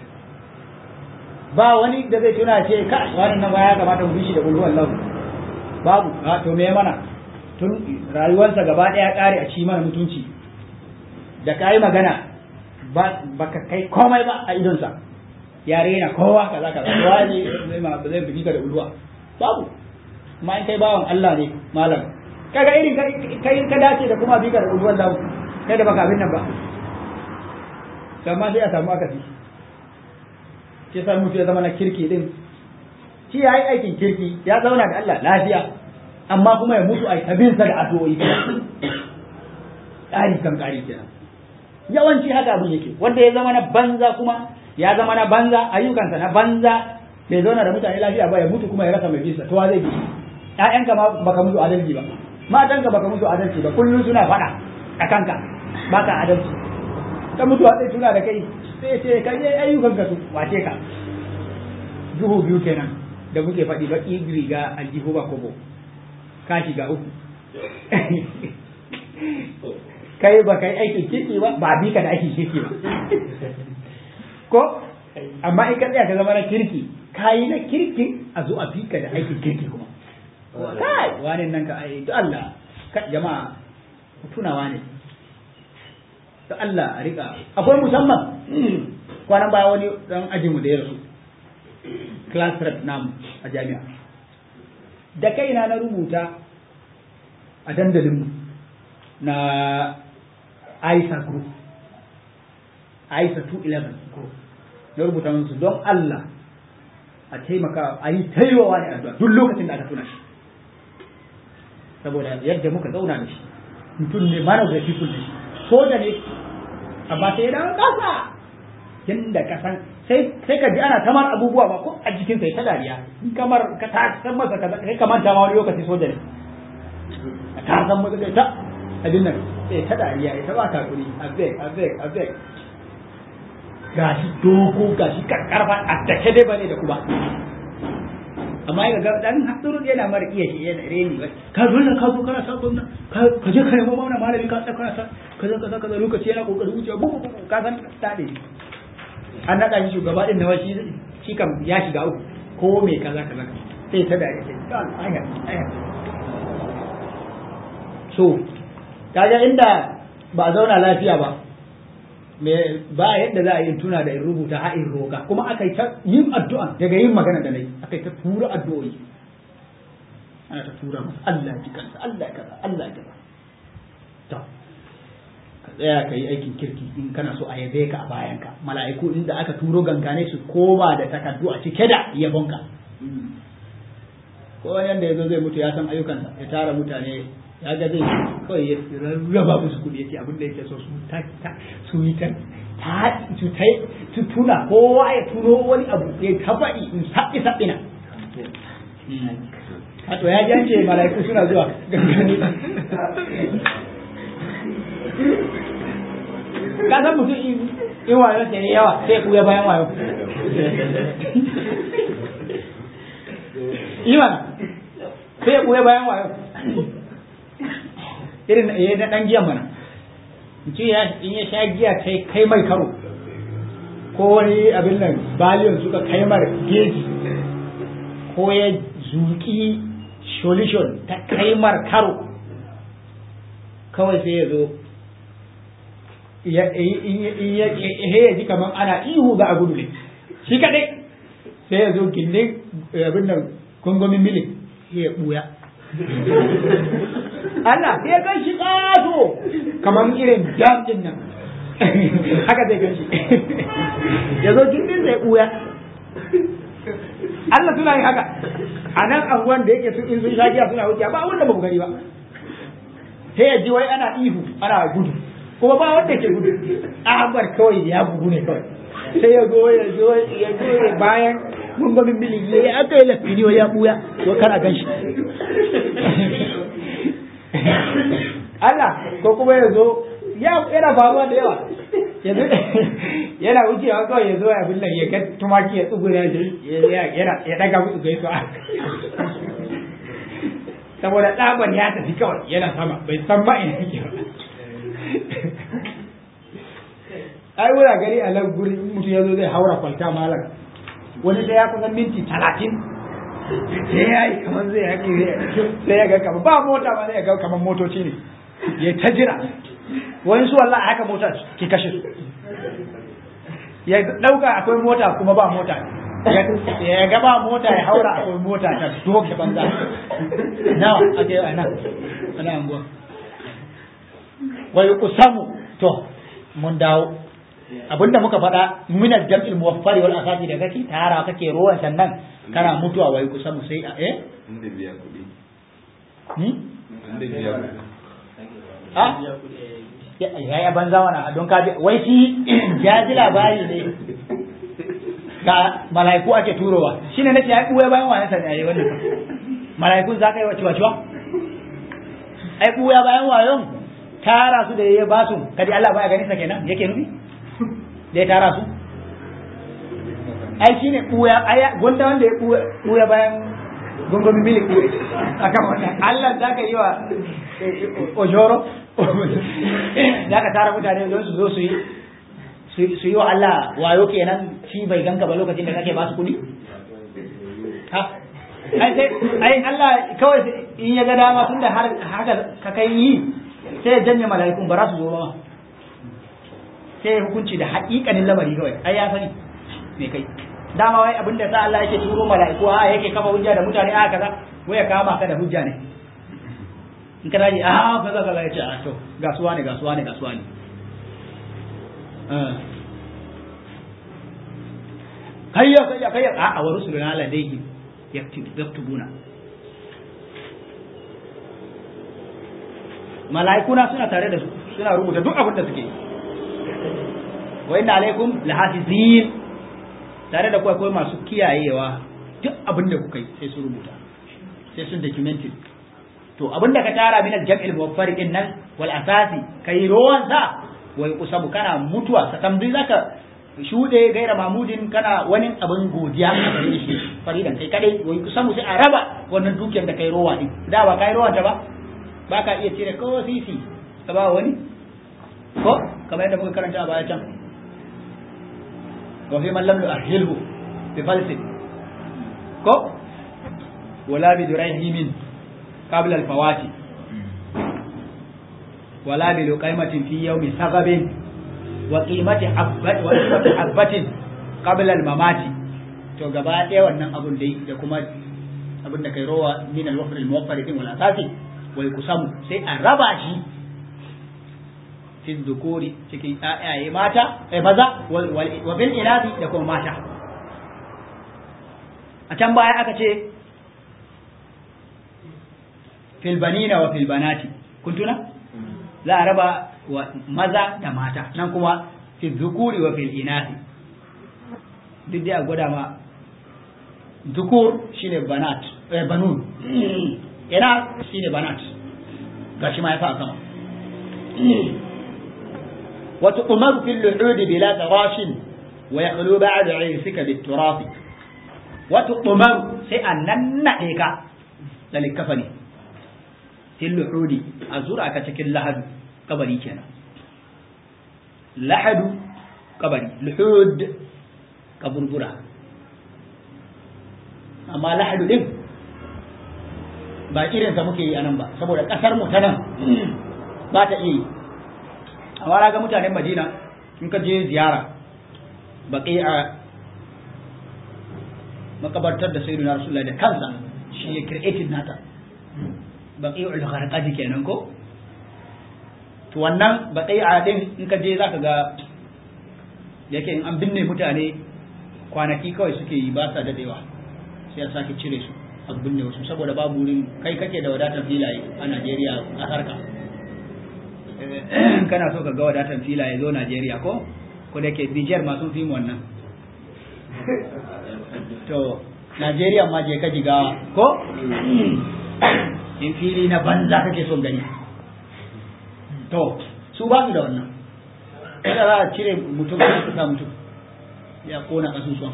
ba wani da zai tuna ce ka wannan nan ya kamata mu bishi da kullu Allah babu a to me mana tun rayuwarsa gaba daya kare a ci mana mutunci da kai magana ba baka kai komai ba a idonsa ya rena kowa kaza kaza kowa ne zai ma zai bi ka da ulwa babu amma in kai bawan Allah ne malam kaga irin kai ka dace da kuma bi ka da ulwan lahu kai da baka abin nan ba amma sai a samu akasi sai sai mutu ya zama na kirki din shi ya yi aikin kirki ya zauna da Allah lafiya amma kuma ya mutu a tabinsa da addu'o'i ƙari kan ƙari kenan yawanci haka abin yake wanda ya zama na banza kuma ya zama na banza ayyukansa na banza bai zauna da mutane lafiya ba ya mutu kuma ya rasa mai bisa to wa zai bi ƴaƴanka ma baka musu adalci ba matanka baka musu adalci ba kullum suna faɗa a kanka baka adalci ka mutu a zai tuna da kai sai ce ka yi ayyukanka su wace ka duhu biyu kenan da muke faɗi ba riga aljihu ba kobo ka shiga uku kai ba kai aikin kirki ba ba bi ka da aikin kirki ba ko amma in ka tsaya ka zama na kirki ka yi na kirki a zo a bi ka da aikin kirki kuma kai wani nan ka ai to Allah ka jama'a tunawa ne to Allah a rika akwai musamman kwanan baya wani dan ajinmu da ya rasu class rep namu a jami'a da kaina na rubuta a dandalinmu na aisa group aisa 211 group na rubuta musu don Allah a taimaka a yi taiwawa ne addu'a duk lokacin da aka tuna shi saboda yadda muka zauna da shi mutum ne man of the people ne soja ne amma sai ya dawo kasa yadda ka san sai sai ka ji ana kamar abubuwa ba ko a jikin sai ta dariya in kamar ka ta san masa kaza kai kamar ta ma wani lokaci soja ne ka san masa kai ta abin nan sai ta dariya ita ba ta kuri abeg abeg abeg gashi dogo gashi karkarfa a take dai bane da kuma amma ya ga dan hasuru yana mara iya shi yana reni ba ka zo nan ka zo kana sa gwamna ka je ka nemo mana malami ka tsaka kana sa kaza kaza kaza lokaci yana kokarin wuce bu bu ka san ta ne an naɗa shi shugaba din nawa shi shi kam ya shiga uku ko me kaza kaza sai ta dare sai ta aya aya so kaga inda ba a zauna lafiya ba me ba yadda za a yi tuna da in rubuta ha in roka kuma aka yi ta yin addu'a daga yin magana da nayi aka yi ta tura addu'o'i ana ta tura masa Allah ji kansa Allah kaza Allah kaza to ka tsaya ka yi aikin kirki in kana so a yabe ka a bayanka mala'iku inda aka turo gangane su koma da takardu a cike da yabonka ko wani yanda ya zo zai mutu ya san ayyukansa ya tara mutane ya ga zai kawai ya raba musu kuɗi yace abin da yake so su ta ta su yi ta ta su ta su tuna kowa ya tuno wani abu ya ta faɗi in saɓi saɓi na Hato ya jance mala'iku suna zuwa gangane ka san mutum in wayo ta yi yawa sai ku ya bayan wayo iman sai ya kuya bayan wayo irin ya na dan giyan mana mutum ya in ya sha giya kai kai mai karo ko wani abin nan baliyon suka kai mar geji ko ya zuki solution ta kai mar karo kawai sai ya zo in ya ji kamar ana ihu za a gudu ne shi kadai sai ya zo gindin abin nan gungumin milik sai ya buya Allah sai ya kan shi ƙato kamar irin dam din nan haka zai gan shi ya zo gindin sai buya Allah suna yin haka a nan anguwan da yake in sun shagiya suna wuce ba wanda ba mu gani ba sai ya ji wai ana ihu ana gudu kuma ba wanda ke gudu Ahmad kawai ya bugu ne kawai sai ya zo ya zo ya zo bayan gungumin milin ya aka yi lafiniyo ya buya to kana gan shi Allah ko kuma ya zo yana faruwa da yawa yanzu yana wucewa kawai ya zo ya bin ya ga tumaki ya tsugura ya daga musu gaisuwa saboda tsaban ya tafi kawai yana sama bai san ma ina yake ba ai wura gari a nan gurin mutum ya zo zai haura kwalta malam wani sai ya kusan minti talatin sai ya yi kamar zai haƙi sai ya ga kamar ba mota ba zai ga kamar motoci ne ya ta jira wani su wallah haka mota ke kashe su ya ɗauka akwai mota kuma ba mota ya ga ba mota ya haura akwai mota ta doke banza nawa ake yi a nan ana anguwa wai kusamu to mun dawo abinda muka faɗa minar jam'il muwaffari wal asasi da kake tara kake rowan sannan kana mutuwa wai kusa mu sai a eh inda biya kuɗi ni inda biya kuɗi a ya ya banza wana don ka wai shi jaji labari ne ga malaiku ake turowa shine nace ya kuwa bayan wani sani ayi wannan malaikun za ka yi wace wace ai kuwa bayan wayon tara su da ya ba su kadi Allah baya ganin sa kenan yake nufi da ya tara su ai shi ne ɓuya gwanda wanda ya ɓuya bayan gungumin milik a kan wannan Allah za ka yi wa ojoro za ka tara mutane don su zo su yi su yi wa Allah wayo kenan shi bai ganka ba lokacin da kake ba su kuɗi ha ai sai ai Allah kawai in ya ga dama tunda har haka ka kai yi sai ya janye mala'ikun ba za su zo ba sai ya hukunci da haƙiƙanin lamari kawai ai ya sani me kai dama wai abinda sa Allah yake turo mala'iku a yake kafa hujja da mutane a kaza wai ya kama ka da hujja ne in ka daji a kaza kaza ya ce a to gasuwa ne gasuwa ne gasuwa ne kayya kayya kayya a a wa rusuluna ladayhi yaktubuna mala'ikuna suna tare da su suna rubuta duk abin da suke yi wa inna alaikum lahafizin tare da akwai masu kiyayewa duk abin da kuka yi sai su rubuta sai sun documented to abin da ka tara min al-jam'il muwaffar din nan wal asasi kai rowan sa wai kusabu kana mutuwa sa tambayi zaka shude gaira mamudin kana wani abin godiya a gare shi faridan kai kadai wai kusabu sai a raba wannan dukiyar da kai rowa din da ba kai rowan ta ba ba ka iya cire ko sisi ka ba wani ko kamar yadda muka karanta a baya can وفي من لم يؤهله بفلس كو ولا بدريهم قبل الفوات ولا بلقيمة في يوم سغب وقيمة حبة وقيمة حبة قبل الممات to gaba ɗaya wannan abun dai da kuma abin da kai rowa min al-wafr al-muwaffar din wal asasi wa yuqsamu sai a raba shi fi dhukuri cikin ayaye mata eh maza wa bil inabi da kuma mata a can baya aka ce fil banina wa fil banati kun tuna za a raba wa maza da mata nan kuma fi dhukuri wa fil inabi duk dai a gwada ma dukur shine banat eh banun ina shine banat gashi ma ya fa sama wa tu'mar fil lu'ud bila tarashin wa yaqulu ba'da 'irsika bit turaf wa tu'mar sai annan nade ka da likafani fil lu'ud azura ka cikin lahadu kabari kenan lahadu kabari lu'ud kaburbura amma lahadu din ba irinsa muke yi a nan ba saboda ƙasar mu ta nan ba ta iya yi amma na ga mutanen madina in ka je ziyara baƙi a makabartar da sayyidina rasulullah da kansa shi ya created nata baƙi ul gharqadi kenan ko to wannan baƙi a din in ka je zaka ga yake in an binne mutane kwanaki kawai suke yi ba sa dadewa sai a sake cire su a binne wasu saboda babu wurin kai kake da wadatar filaye a Najeriya a sarka kana so ka ga wadatar filaye zo Najeriya ko ko da ke Niger ma sun fi mu wannan to Najeriya ma je ka jiga ko in fili na banza kake son gani to su ba su da wannan kada za a cire mutum ka sa mutum ya kona kasusuwan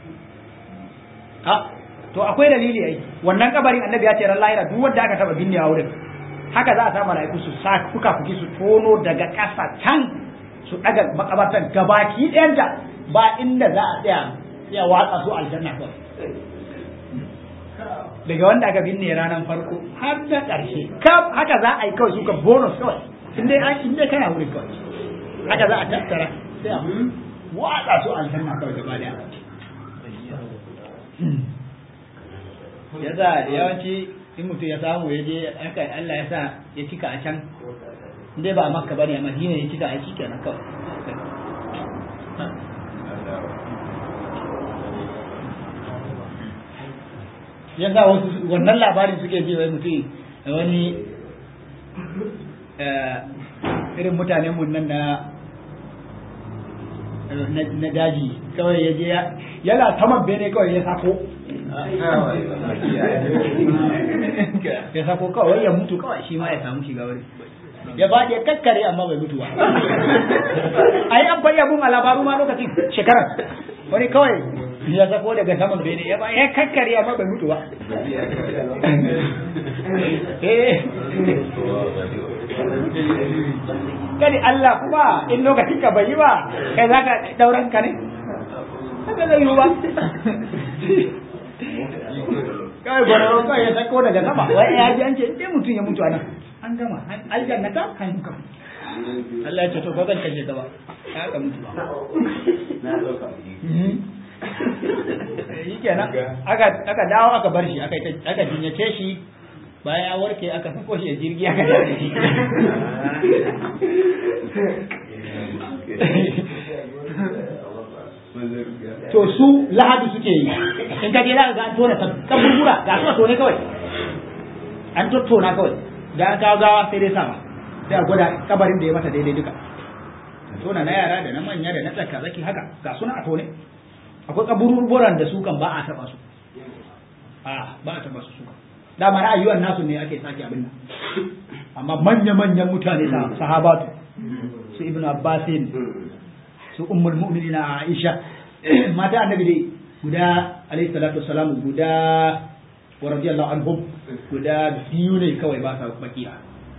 ha to akwai dalili ai wannan kabarin annabi ya ce ran lahira duk wanda aka taba binne a wurin haka za a sa malaiku su sa kuka kuki su tono daga ƙasa can su daga makabartan gabaki ɗayanta ba inda za a tsaya ya watsa su aljanna kawai daga wanda aka binne ranar farko har da ƙarshe kaf haka za a yi kawai suka bonus kawai in dai in dai kana wurin kawai haka za a tattara sai a watsa su aljanna kawai gaba daya yasa yawanci in mutum ya samu ya je haka Allah ya sa ya cika a can dai ba makka bane a madina ya cika a shi kenan kawai yasa wasu wannan labarin suke ji wai mutum wani irin mutanen mun nan na na daji kawai ya je yana saman bene kawai ya sako ya sako kawai ya mutu kawai shi ma ya samu shiga wuri ya ba ya kakkare amma bai mutu ba ai an bayya bun a labaru ma lokacin shekarar wani kawai ya sako daga saman bene ya ba ya kakkare amma bai mutu ba eh kadi Allah kuma in lokacin ka bai yi ba kai za ka dauran ka ne haka zai yi ba kawai gwararro kawai ya sako daga sama wai ya ji an ce sai mutum ya mutu a nan an gama aljanna ta kan ka Allah ya ce to ba zan kashe ka ba ya ka mutu ba yi kenan aka dawo aka bar shi aka jinyace shi bayan ya warke aka sako shi a jirgi aka dawo shi to su lahadi suke yi in ka je za ka ga an tona kaburbura ga su a tone kawai an tattona kawai da an kawo gawa sai dai sama sai a gwada kabarin da ya mata daidai duka tona na yara da na manya da na tsaka zaki haka ga suna a tone akwai kaburburan da su kan ba a taba su a ba a taba su su dama na ayyuan nasu ne ake sake abin nan amma manya manyan mutane da sahabatu su ibnu abbasin su ummul mu'minina aisha mata annabi dai guda alayhi salatu wassalam guda wa radiyallahu anhum guda biyu ne kawai ba sa bakiya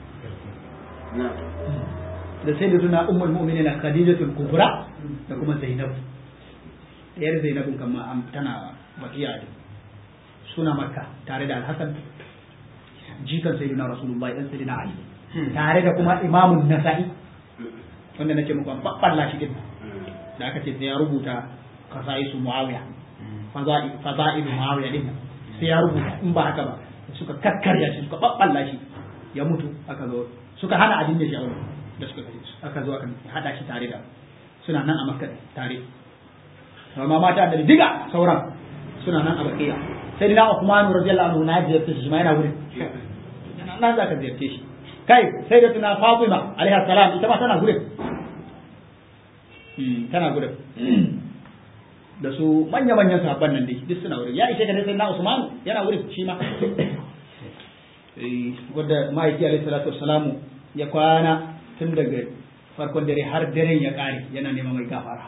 da sai da suna ummul mu'minina khadijatul kubra da kuma zainab ɗayar zainabun kama tana bakiya ne suna makka tare da alhassan jikan sayyidina rasulullahi dan sayyidina ali tare da kuma imamun nasa'i wanda nake muku babballa shi din da aka ce sai ya rubuta kasaisu muawiya faza'ilu muawiya din sai ya rubuta in ba haka ba suka kakkarya shi suka babballa shi ya mutu aka zo suka hana abin da shi aure da suka kai aka zo aka hada shi tare da suna nan a makka tare amma mata da diga sauran suna nan a bakiya sai dina Uthman radiyallahu anhu na ziyarce shi ma yana wurin nan za ka ziyarce shi kai sai da tuna Fatima alaiha salam ita ma tana gurin tana gurin da su manya manyan sahabban nan dai duk suna wurin ya ishe ka sai na Usman yana wurin shi ma wanda ma'aiki alaihi salatu wassalamu ya kwana tun daga farkon dare har daren ya kare yana neman mai gafara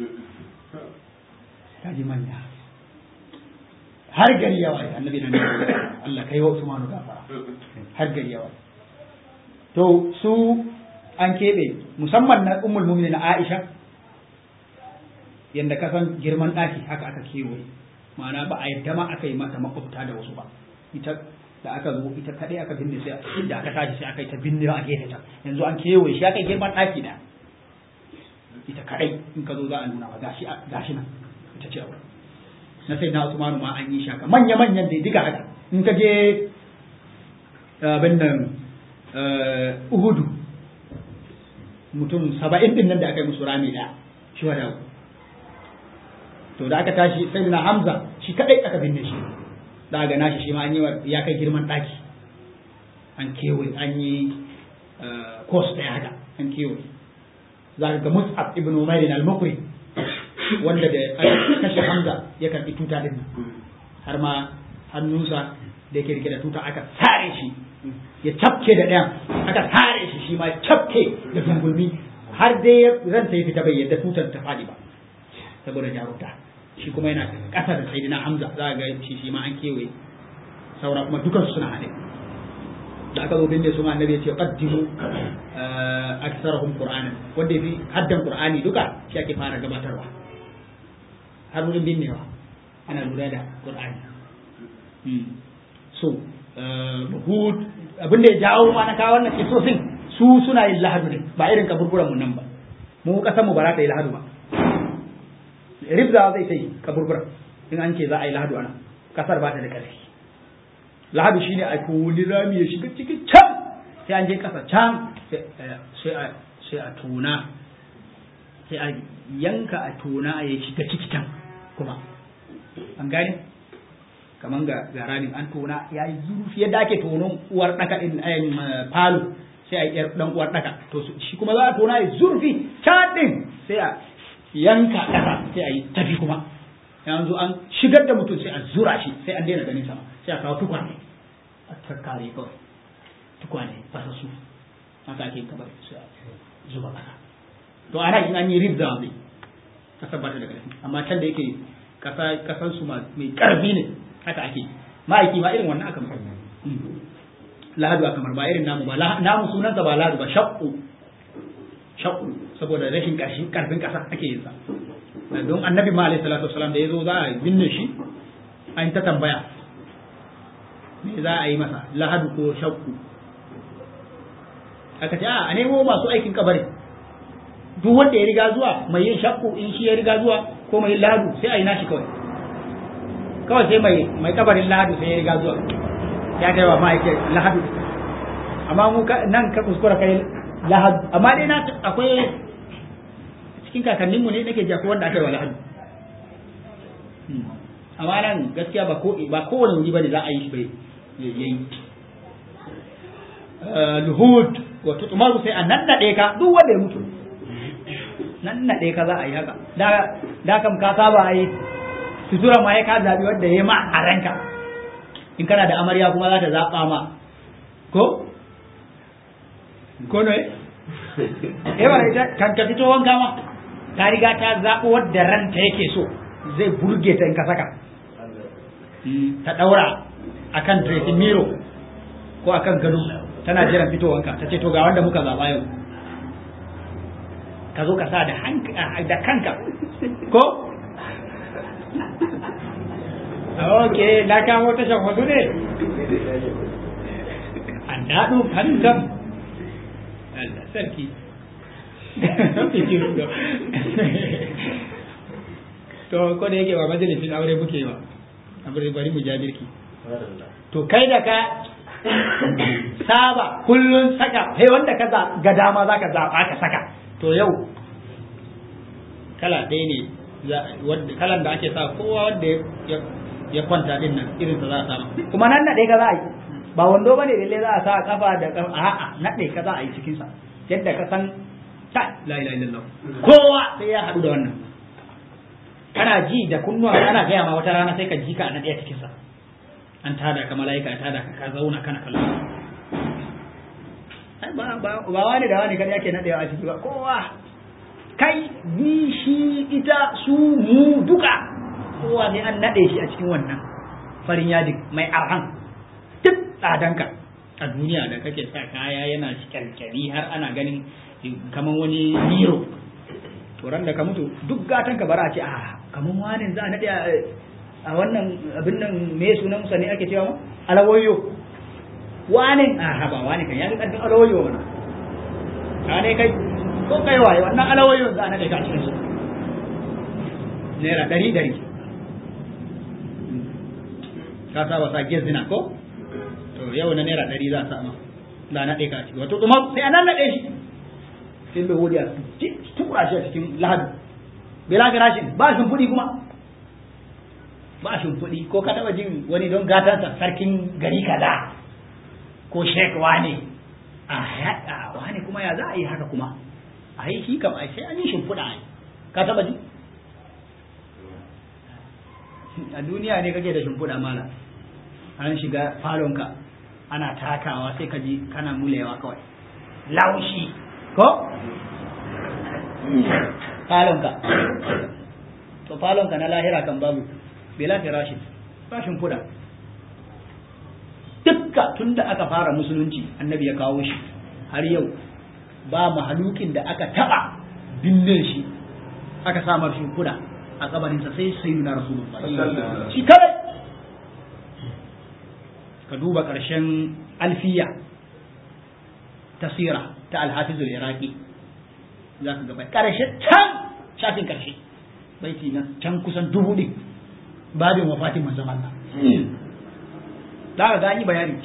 kaji manya har gari yawa annabi na neman Allah kai wa Usmanu gafara har gari yawa to su an keɓe musamman na ummul mu'minin Aisha yanda ka san girman ɗaki haka aka kewaye ma'ana ba a yadda ma aka yi mata makwabta da wasu ba ita da aka zo ita kadai aka binne sai da aka tashi sai aka yi ta binne a gefe ta yanzu an kewaye shi aka yi girman ɗaki da ita kadai in ka zo za a nuna ba gashi gashi nan ita ce aure na sai na Usmanu ma an yi shaka manya manyan da diga haka in ka je abin nan Uhudu mutum saba'in din nan da aka yi musu rami ɗaya shi wa dawo to da aka tashi sai na Hamza shi kadai aka binne shi da ga nashi shi ma an yi ya kai girman daki an kewaye an yi course ɗaya haka an kewaye za ka ga Mus'ab ibn Umair al-Mukri wanda da aka kashe Hamza ya karbi tuta din har ma hannunsa da yake rike da tuta aka sare shi ya cafke da ɗayan aka sare shi shi ma ya cafke da zungulmi har dai ranta ya fita bai yadda tutar ta faɗi ba saboda jarumta shi kuma yana ƙasa da sayyidina Hamza za ga shi shi ma an kewaye saura kuma dukansu suna haɗe da aka zo binne su ma annabi ya ce qaddimu aksarahum qur'anan wanda yafi haddan qur'ani duka shi ake fara gabatarwa har wurin binnewa ana lura da qur'ani so hud abin da ya jawo ma na kawo wannan kisosin su suna yin lahadu ne ba irin kaburburan mu nan ba mu kasan mu ba za ta yi lahadu ba ribza zai ta yi kaburbura in an ce za a yi lahadu ana kasar ba ta da ƙarfi lahadu shine a kuli rami ya shiga cikin can sai an je kasa can sai a tona sai a yanka a tona ya shiga ciki can kuma an gane kaman ga ga ramin an tona ya yi zurfi yadda ake tonon uwar daka din ayin falo sai a yi dan uwar daka to shi kuma za a tona ya zurfi can din sai a yanka ƙasa sai a yi tafi kuma yanzu an shigar da mutum sai a zura shi sai an daina ganin sama sai a kawo tukwane a takkare kawai tukwane fasassu haka ake kabar sai a zuba ƙasa to ana in an yi ribza ne kasar ba ta da ƙarfi amma can da yake kasan su mai ƙarfi ne haka ake ma'aiki ma irin wannan aka mar lahadu aka mar ba irin namu ba namu sunansa ba lahadu ba shakku shakku saboda rashin karfin kasa ake yin sa don annabi ma alaihi salatu wasalam da yazo za a binne shi an ta tambaya me za a yi masa lahadu ko shakku aka ce a nemo masu aikin kabari duk wanda ya riga zuwa mai yin shakku in shi ya riga zuwa ko mai lahadu sai a yi nashi kawai kawai sai mai mai kabarin lahadu sai ya riga zuwa ya kai wa ma'aikin lahadu amma mu nan ka kuskura kai lahadu amma dai na akwai cikin kakanninmu ne nake jako wanda aka yi wa lahadu amma nan gaskiya ba ko ba kowane wuri bane za a yi shi bai yayi luhud wato tumaru sai a nannade ka duk wanda ya mutu nannade ka za a yi haka da da kam ka saba a yi sutura ma ya ka zabi wanda ya ma a ranka in kana da amarya kuma za ta zaba ma ko ko ne eh ba ita kan ka fito wanka ma ta riga ta zaɓo wadda ranta yake so zai burge ta in ka saka ta ɗaura akan dressing mirror ko akan gado tana jiran fitowanka ta ce to ga wanda muka zaɓa yau ka zo ka sa da da kanka ko ok na kamo tashan wasu ne an daɗo fantam Allah sarki to ko da yake ba majalisin aure muke ba bari bari mu ja birki to kai da ka saba kullun saka sai wanda ka ga dama za ka zaɓa ka saka to yau kala ɗaya ne kalan da ake sa kowa wanda ya kwanta din nan irin sa za a sama kuma nan naɗe ka za a yi ba wando ba ne lalle za a sa kafa da kafa a'a naɗe ka za a yi cikin sa yadda ka san ta la ilaha illallah kowa sai ya haɗu da wannan kana ji da kunnuwa ana gaya ma wata rana sai ka ji ka a naɗe a cikin sa an tada ka mala'ika ya tada ka ka zauna kana kallon ba ba ba wani da wani kada yake naɗewa a ciki ba kowa kai ni shi ita su mu duka kowa ne an naɗe shi a cikin wannan farin yadin mai arhan duk tsadanka a duniya da kake sa kaya yana kyalkyali har ana ganin kamar wani miro to ran da ka mutu duk gatan ka bara a ce a kamar wani za a naɗe a wannan abin nan me sunan sa ne ake cewa alawayo wani a haba wani kan ya ga ƙarfin alawayo mana ka ne kai ko kai waye wannan alawayo za a naɗe ka a cikin su naira ɗari ɗari ka saba sa gezina ko to yau na naira ɗari za a sama za a naɗe ka a ciki wato kuma sai a nan naɗe shi sai bai wuri a tura shi a cikin lahadu bila garashin ba shi kuɗi kuma ba shi kuɗi ko ka taɓa jin wani don gatansa sarkin gari kaza ko shek wane a yaɗa wane kuma ya za a yi haka kuma a yi shi kam a sai an yi shimfiɗa a ka taɓa ji a duniya ne kake da shimfiɗa mala an shiga falonka ana takawa sai ka ji kana mulewa kawai laushi ko falonka to falonka na lahira kan babu bela firashin rashin kuda dukka tunda aka fara musulunci annabi ya kawo shi har yau ba mahalukin da aka taba binne shi aka samar shi kuda a kabarinsa sai sai na rasulullah shi kawai ka duba ƙarshen alfiya tasira ta alhafizul iraki za ka gaba ƙarshe can shafin ƙarshe baiti na can kusan dubu ɗin babin wafatin manzon Allah za ka gani bayani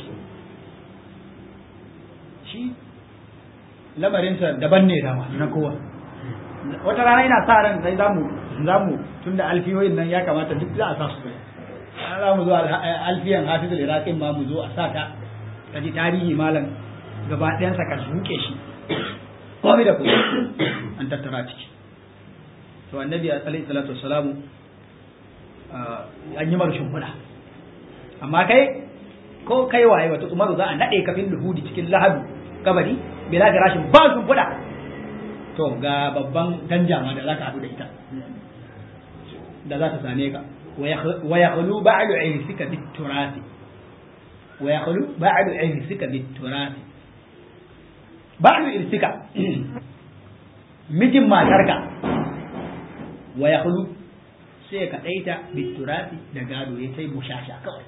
shi lamarinsa daban ne dama na kowa wata rana ina sa ran sai zamu zamu tunda alfiyoyin nan ya kamata duk za a sa su za mu zo alfiyan hafizul iraqin ma mu zo a sa ta ka ji tarihi malam gaba ɗayansa ka zuke shi komai da kuma an tattara ciki to annabi alaihi salatu wassalamu an yi mara shimfiɗa amma kai ko kai waye wata umaru za a naɗe kafin luhudi cikin lahadu kabari bila ga rashin ba shimfiɗa to ga babban danjama da za ka haɗu da ita da za ta same ka wa ya khulu ba'du irsika bit turasi wa ya khulu ba'du irsika bit turasi ba'du irsika mijin matarka wa ya khulu sai ka ɗaita bit turasi da gado ya sai bushasha kawai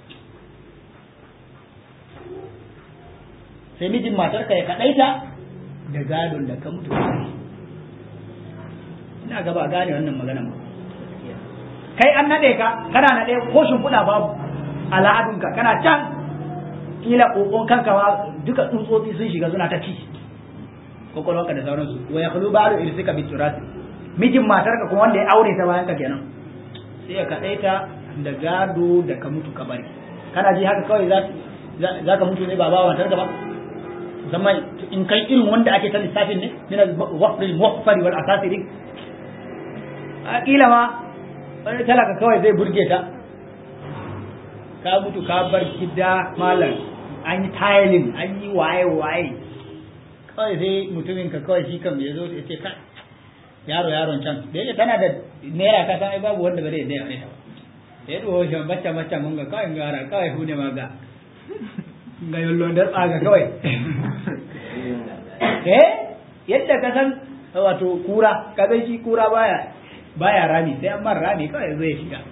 sai mijin matarka ya kaɗaita da gadon da ka mutu ina gaba gane wannan magana ba kai an naɗe ka kana naɗe ko shimfiɗa babu al'adunka kana can kila ƙoƙon kanka ma duka tsutsotsi sun shiga suna ta ci kwakwalwarka da sauransu wa ya kulu ba da irsika bi turasi mijin matarka kuma wanda ya aure ta bayan ka kenan sai ya kaɗaita da gado da ka mutu ka bari kana ji haka kawai za ka mutu ne ba ba matarka ba zama in kai irin wanda ake ta lissafin ne min al-waqf al-muhfar wal asasiri a kila ma wani talaka kawai zai burge ta ka mutu ka bar gida malam an yi tiling an yi waye waye kawai sai mutumin ka kawai shi kan ya zo ya ce ka yaro yaron can da yake tana da naira ka san ai babu wanda bare da ya aure ta ba ya dubo shi bacca bacca mun ga kawai gara kawai hune ma ga ga yallon da tsaga kawai eh yadda ka san wato kura ka san shi kura baya baya rami sai an mar rami kawai zai shiga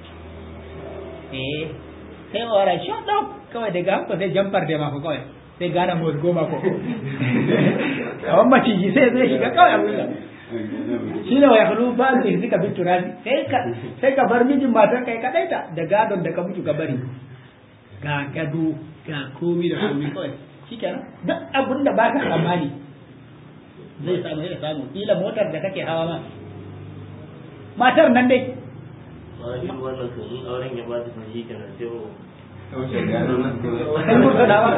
eh sai wara shut up kawai daga haka sai jamfar da mako kawai sai gana mu goma ko kawan maciji sai zai shiga kawai abin shi ne wa yakhlu ba da izika bi turasi sai ka sai ka bar mijin matar kai kadai ta da gadon da ka mutu ka bari ga gado ga komi da komi kawai shikenan duk abin da baka tsammani zai samu ya samu kila motar da kake hawa ma matar nan dai ba shi wannan kan in auren ya ba ta san shi kenan sai mu Wuce gano nan ko sai mun sana ba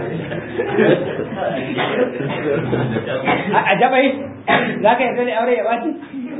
a a jabai za ka yarda da aure ya baci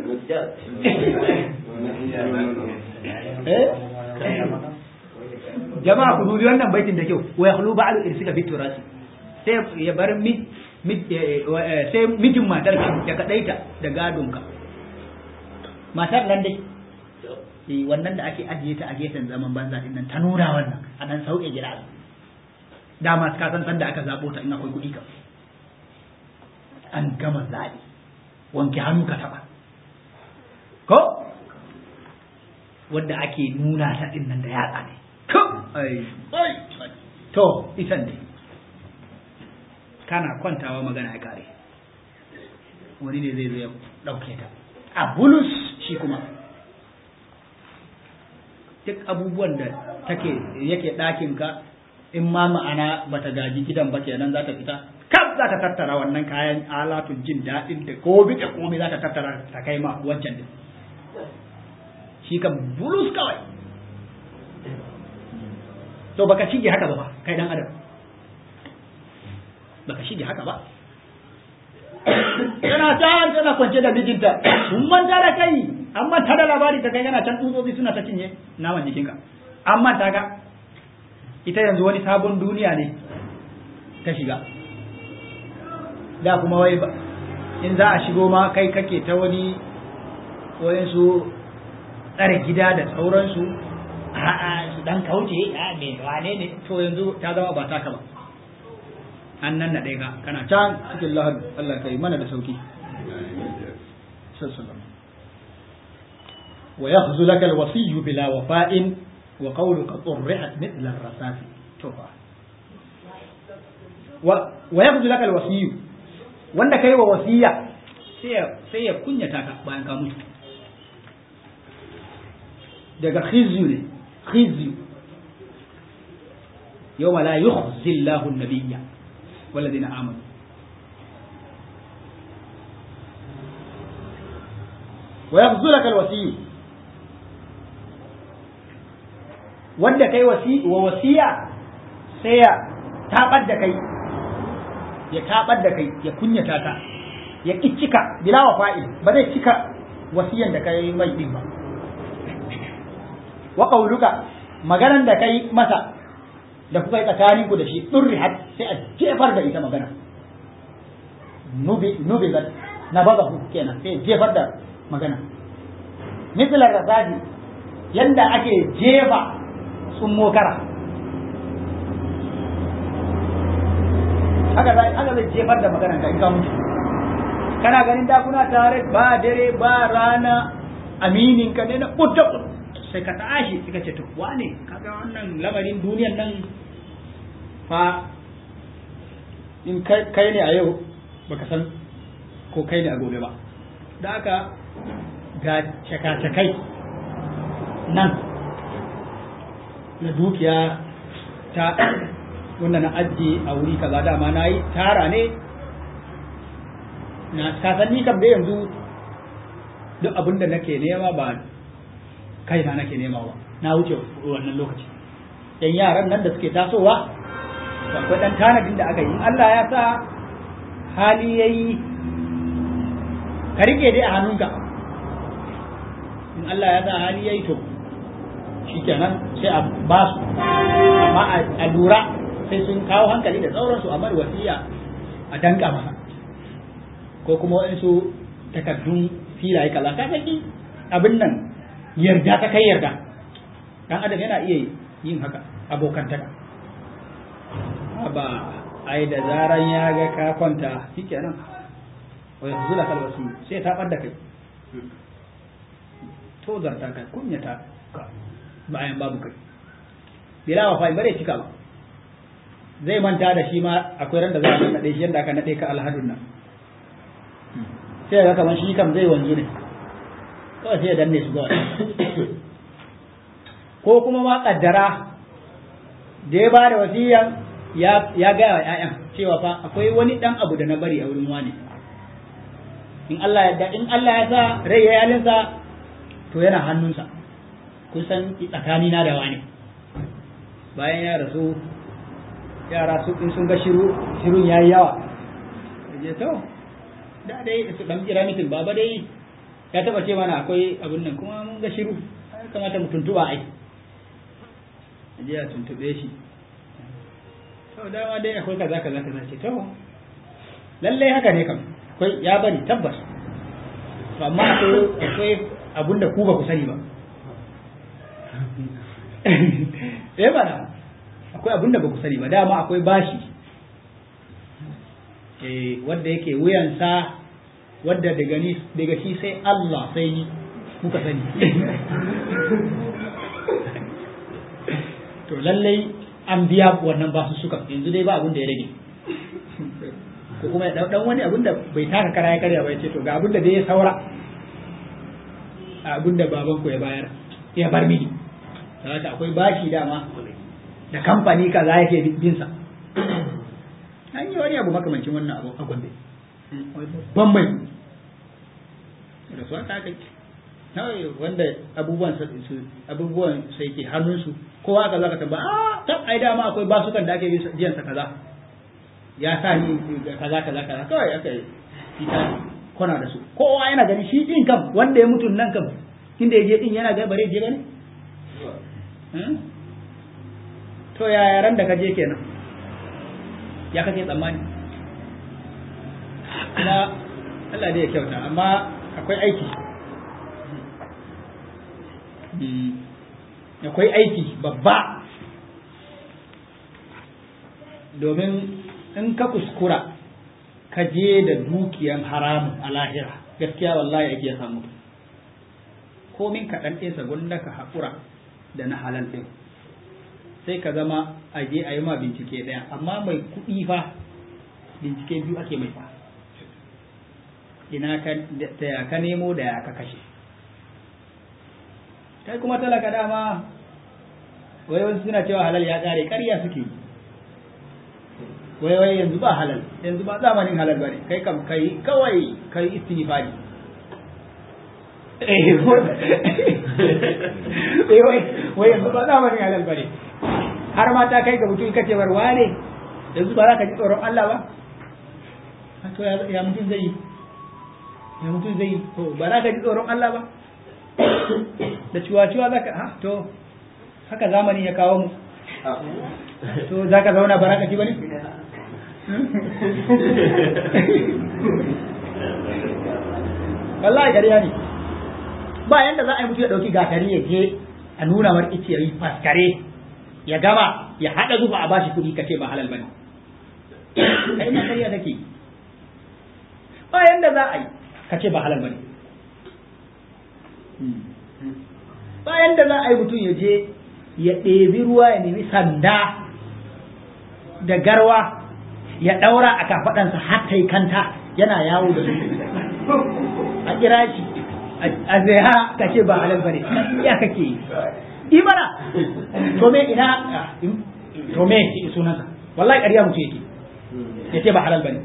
eh jama'a ku dubi wannan baitin da kyau wa yakhlu ba'du irsika bi turasi sai ya bar mi mi- eh, eh, sai mijin matar ya kadaita da gadon ka matar nan dai eh wannan da ake ajiye ta a gefen zaman banza din nan ta nuna wannan a dan sauke gida dama ka san sanda aka zabo ta in akwai kuɗi ka an gama zaɓi wanke hannu ka taɓa ko wadda ake nuna ta din nan da yatsa ne ko ai ai to ita ne kana kwantawa magana ya kare wani ne zai zo ya ɗauke ta a bulus shi kuma duk abubuwan da take yake ɗakin ka in ma ma'ana bata gaji gidan ba kenan za ta fita kaf za ta tattara wannan kayan alatun jin daɗin da komi da komi za ta tattara ta kai ma wancan din shi kan bulus kawai to baka shige haka ba fa kai dan adam baka shige haka ba tana ta tana kwance da mijinta sun manta da kai an manta da labari ta kai kana can tsutsotsi suna ta cinye naman jikinka an manta ka ita yanzu wani sabon duniya ne ta shiga da kuma wai ba in za a shigo ma kai kake ta wani wayansu tsare gida da sauransu a'a su dan kauce a me wane ne to yanzu ta zama ba taka ba an nan na ɗaya kana can cikin lahadu Allah kai mana da sauki sallallahu wa yakhzu laka alwasiy bila wafa'in wa qawluka turrihat mithla ar-rasas to fa wa wa yakhzu laka alwasiy wanda kai wa wasiya sai ya sai ya kunyata ka bayan ka mutu daga khizyu ne khizyu yawma la yukhzi Allahu an-nabiyya والذين آمنوا ويخذلك الوسي wanda kai wasi wa wasiya sai ya tabar da kai ya tabar da kai ya kunyata ka ya cika bila wa fa'il ba zai cika wasiyan da kai mai din ba wa qauluka maganan da kai masa da kuka yi tsakaninku da shi ɗurrihat sai a jefar da ita magana nubi zat na baza ku kenan sai jefar da magana misalar rasaji yanda ake jefa tsummo kara haka zai haka zai jefar da magana ka in ka mutu kana ganin da kuna tare ba dare ba rana aminin ka ne na kutta sai ka tashi suka ce to wane kaga wannan lamarin duniyan nan fa in kai ne a yau baka san ko kai ne a gobe ba da haka ga cakacakai nan na dukiya ta wanda na ajiye a wuri kaza dama na yi tara ne na kasan ni kam da yanzu duk abin da nake nema ba kaina nake nema ba na wuce wannan lokaci yan yaran nan da suke tasowa akwai dan tanadin da aka yi in Allah ya sa hali yayi ka rike dai a hannunka in Allah ya sa hali yayi to shikenan sai a ba su amma a lura sai sun kawo hankali da sauransu a wasiya a danka masa ko kuma waɗansu takardun filaye kaza ka saki abin nan yarda ta kai yarda dan adam yana iya yin haka abokantaka ba ai da zaran ya ga ka kwanta shikenan wa yanzu la kalwasi sai ta bar da kai to zarta ka kunyata ka bayan babu kai bila wa fa bare cika ba zai manta da shi ma akwai ran da za a nade shi yanda aka nade ka alhadun nan sai ga kamar shi kam zai wanzu ne kawai sai ya danne su kawai ko kuma ma kaddara da ya ba da wasiyan ya gaya wa ‘ya'yan cewa fa akwai wani ɗan abu da na bari a wurin wani in Allah ya in Allah ya sa rai ya yalinsa to yana hannunsa kun san tsakani na da wani bayan ya rasu yara su in sun ga shiru shirun yayi yawa je to da dai su dan kira mitin baba dai ya taba ce mana akwai abun nan kuma mun ga shiru ya kamata mu tuntuba ai je ya tuntube shi to dama dai akwai kaza kaza kaza ce to lalle haka ne kam akwai ya bari tabbas to amma akwai akwai abun da ku ba ku sani ba eh bana akwai abun da ba ku sani ba dama akwai bashi eh wanda yake wuyansa wadda daga ni daga shi sai Allah sai ni muka sani to lallai an biya wannan basu suka yanzu dai ba abin da ya rage ko kuma ya dan wani abin da bai taka kara ya karya ba ya ce to ga abin da dai ya saura abin da baban ku ya bayar ya bar mini saboda akwai bashi dama da kamfani kaza yake bin sa an yi wani abu makamancin wannan abu a gombe ban mai da su aka aka kawai wanda abubuwan su abubuwan sai ke hannunsu kowa aka zaka tamba a tab ai dama akwai basukan da ake biyan sa kaza ya sa ni kaza kaza kaza kawai aka yi ta kona da su kowa yana gani shi din kam wanda ya mutu nan kam inda ya je din yana ga bare je bane to ya yaran da ka je kenan ya kake tsammani kuma Allah dai ya kyauta amma akwai aiki akwai aiki babba domin in ka kuskura ka je da dukiyan haramun a lahira gaskiya wallahi ake samu komin kaɗan ɗinsa gwanda ka haƙura da na halal ɗin sai ka zama a je a yi ma bincike ɗaya amma mai kuɗi fa bincike biyu ake mai fa ina ka da ya ka nemo da ya ka kashe kai kuma talaka dama wai wasu suna cewa halal ya ƙare ƙarya suke yi wai wai yanzu ba halal yanzu ba zamanin halal bane kai kam kai kawai kai istighfari eh wai wai yanzu ba zamanin halal bane har ma ta kai ga mutum kace bar wane yanzu ba za ka ji tsoron Allah ba to ya mutum zai yi ya mutum zai yi to ba za ka ji tsoron Allah ba da ciwa-ciwa za ka ha to haka zamani ya kawo mu to za ka zauna ba za ka ci ba ne wallahi gariya ne ba yanda za a yi mutu ya ɗauki gatari ya je a nuna mar ice ya yi faskare ya gama ya haɗa zuba a bashi kuɗi kace ba halal bane kai ma kariya kake ba yanda za a yi kace ba halal bane ba yanda za a yi mutum ya je ya ɗebi ruwa ya nemi sanda da garwa ya ɗaura a kafaɗansa har ta yi kanta yana yawo da su a kira shi a zai ka ce ba halal bane ya kake yi imana to me ina to me sunansa wallahi ƙarya mutum yake ya ce ba halal bane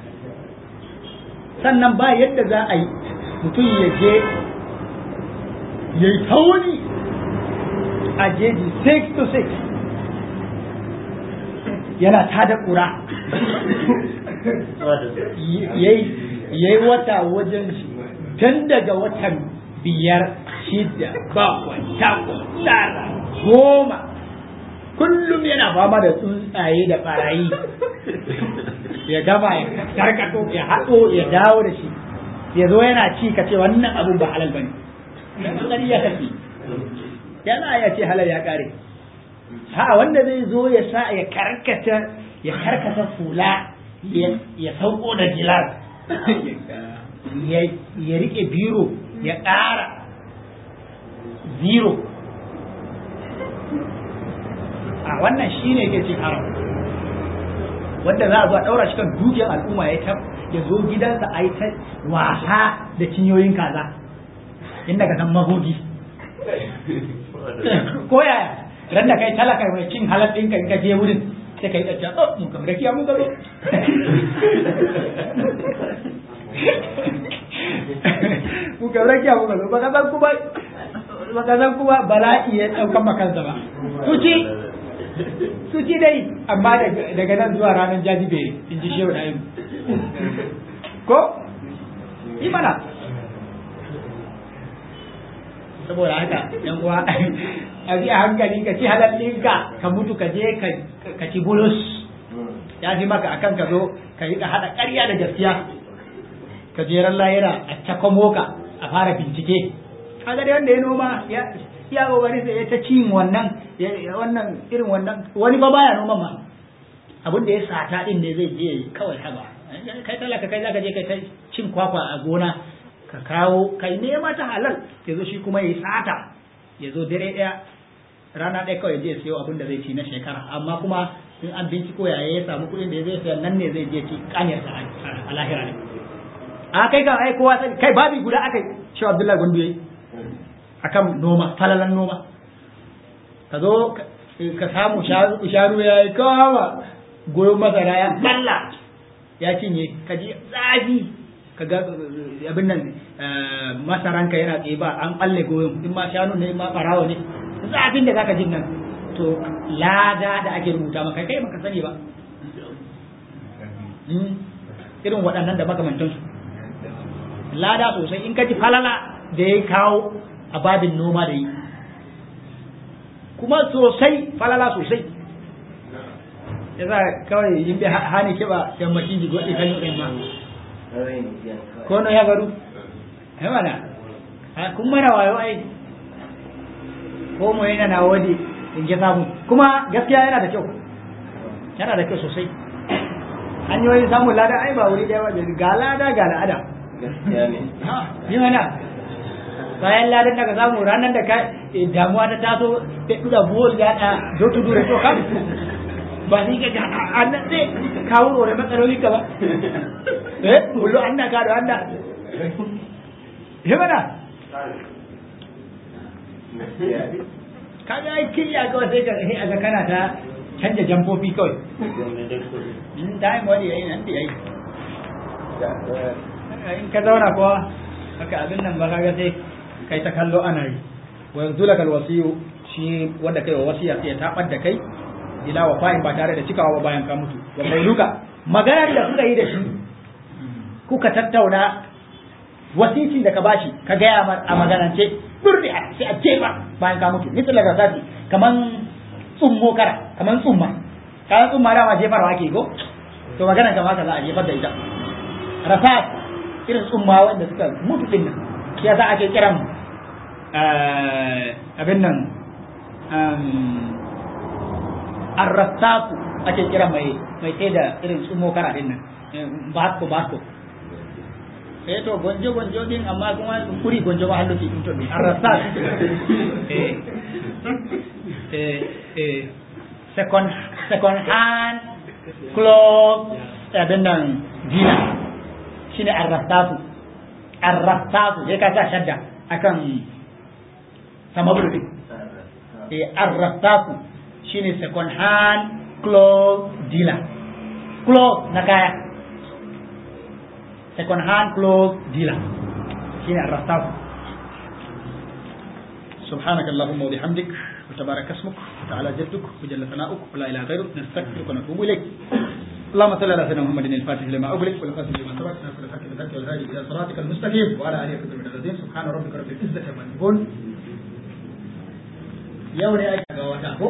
sannan ba yadda za a yi mutum ya je ya yi tauni a jeji 6 to 6 yana tada ƙura ya yi wata wajen tun daga watan biyar shida bakwai takwas tara goma kullum yana fama da tsuntsaye da barayi ya gama ya karkato ya haɗo ya dawo da shi ya zo yana ci ka ce wannan abun ba halal bane dan ya kake yana ya ce halal ya kare ha wanda zai zo ya sa ya karkata ya karkata fula ya sauko da gilas ya rike biro ya ƙara zero a wannan shi ne yake cin haram wanda za a zo a ɗaura shi kan dukiyar al'umma ya ta ya zo gidansa a yi ta wasa da cinyoyin kaza inda ka san magogi ko yaya ran da kai talaka mai cin halal ɗinka in ka je wurin sai ka yi ɗaca oh mun kam rakiya mun gaba mun kam rakiya mun gaba baka san kuma baka san kuma bala'i ya ɗaukan makansa ba suci suci dai amma daga nan zuwa ranar jajibere in ji shehu da ko yi mana saboda haka yan uwa a bi a hankali ka ci halal ɗinka ka mutu ka je ka ci bulus ya fi maka akan ka zo ka yi ka haɗa ƙarya da gaskiya ka jeran layira a cakwamo ka a fara bincike kaga dai wanda ya noma ya ya kokari sai ya ta cin wannan wannan irin wannan wani ba baya noma ma abin da ya sata din ne zai je kawai haba kai talaka kai zaka je kai ta cin kwakwa a gona ka kawo kai nema ta halal ya zo shi kuma ya sata ya zo dare ɗaya rana ɗaya kawai je siyo abin da zai ci na shekara amma kuma in an binciko ya ya samu kuɗin da zai siya nan ne zai je ci kanyar sa a lahira ne a kai kan ai kowa kai babi guda akai shi Abdullahi Gundu yayi akan noma falalan noma ka zo ka samu sharu ya yi kawa goyon masara ya balla ya cinye ka ji zafi ka ga abin nan masaranka yana tsaye ba an balle goyon in ma shanu ne in ma barawo ne zafin da zaka jin nan to lada da ake rubuta maka kai baka sani ba irin waɗannan da makamantansu lada sosai in ka ji falala da ya kawo a babin noma da yi kuma sosai falala sosai ya za kawai yin bi hani kiba yammacin ji gwaɗi kan yi ma ko no ya garu ya mana kun mana wayo ai ko mu yana na wadi in ji samu kuma gaskiya yana da kyau yana da kyau sosai hanyoyin samun lada ai ba wuri ɗaya wajen ga lada ga la'ada gaskiya ne yi mana bayan ladan daga samu ranar da ka damuwa ta taso ta duda buwol ya da do to dure to kam ba ni ga annan sai kawo rore matsaloli ka ba eh kullu anna ka da anna he mana kaga ai kiyya kawai sai ka sai aga kana ta canja jamfofi kawai in time wani yayi nan da yayi in ka zauna kuwa haka abin nan ba kaga sai kai ta kallo ana yi wa yanzu lakal wasiyu shi wanda kai wa wasiya sai ya tabar da kai ila wa fa'in ba tare da cikawa ba bayan ka mutu wa qauluka maganar da kuka yi da shi kuka tattauna wasicin da ka bashi ka gaya a maganance durri sai a jefa bayan ka mutu misal da sati kaman tsummo kara kaman tsumma kayan tsumma dama jefarwa ake ko to maganar ka ka za a jefar da ita rasat irin tsumma wanda suka mutu din nan ya za a ke kiran abin nan arrasaku ake kira mai mai sai da irin tsumo kara din nan basko basko eh to gonjo gonjo din amma kuma kuri gonjo ma hallo in to arrasak eh eh eh second second hand clothes abin nan gina shine arrasaku arrasaku sai ka sa shadda akan sama bulu eh arrasaku shine second hand clothes dealer clothes na kaya second hand clothes dealer shine arrasaku سبحانك اللهم وبحمدك وتبارك اسمك وتعالى جدك وجل ثناؤك ولا اله غيرك نستغفرك ونتوب اليك اللهم صل على سيدنا محمد الفاتح لما اغلق والقاسم لما سبق ناصر الحق بالحق والهادي الى صراطك المستقيم وعلى اله وصحبه اجمعين سبحان ربك رب العزه عما يصفون yau ne ake ga wata ko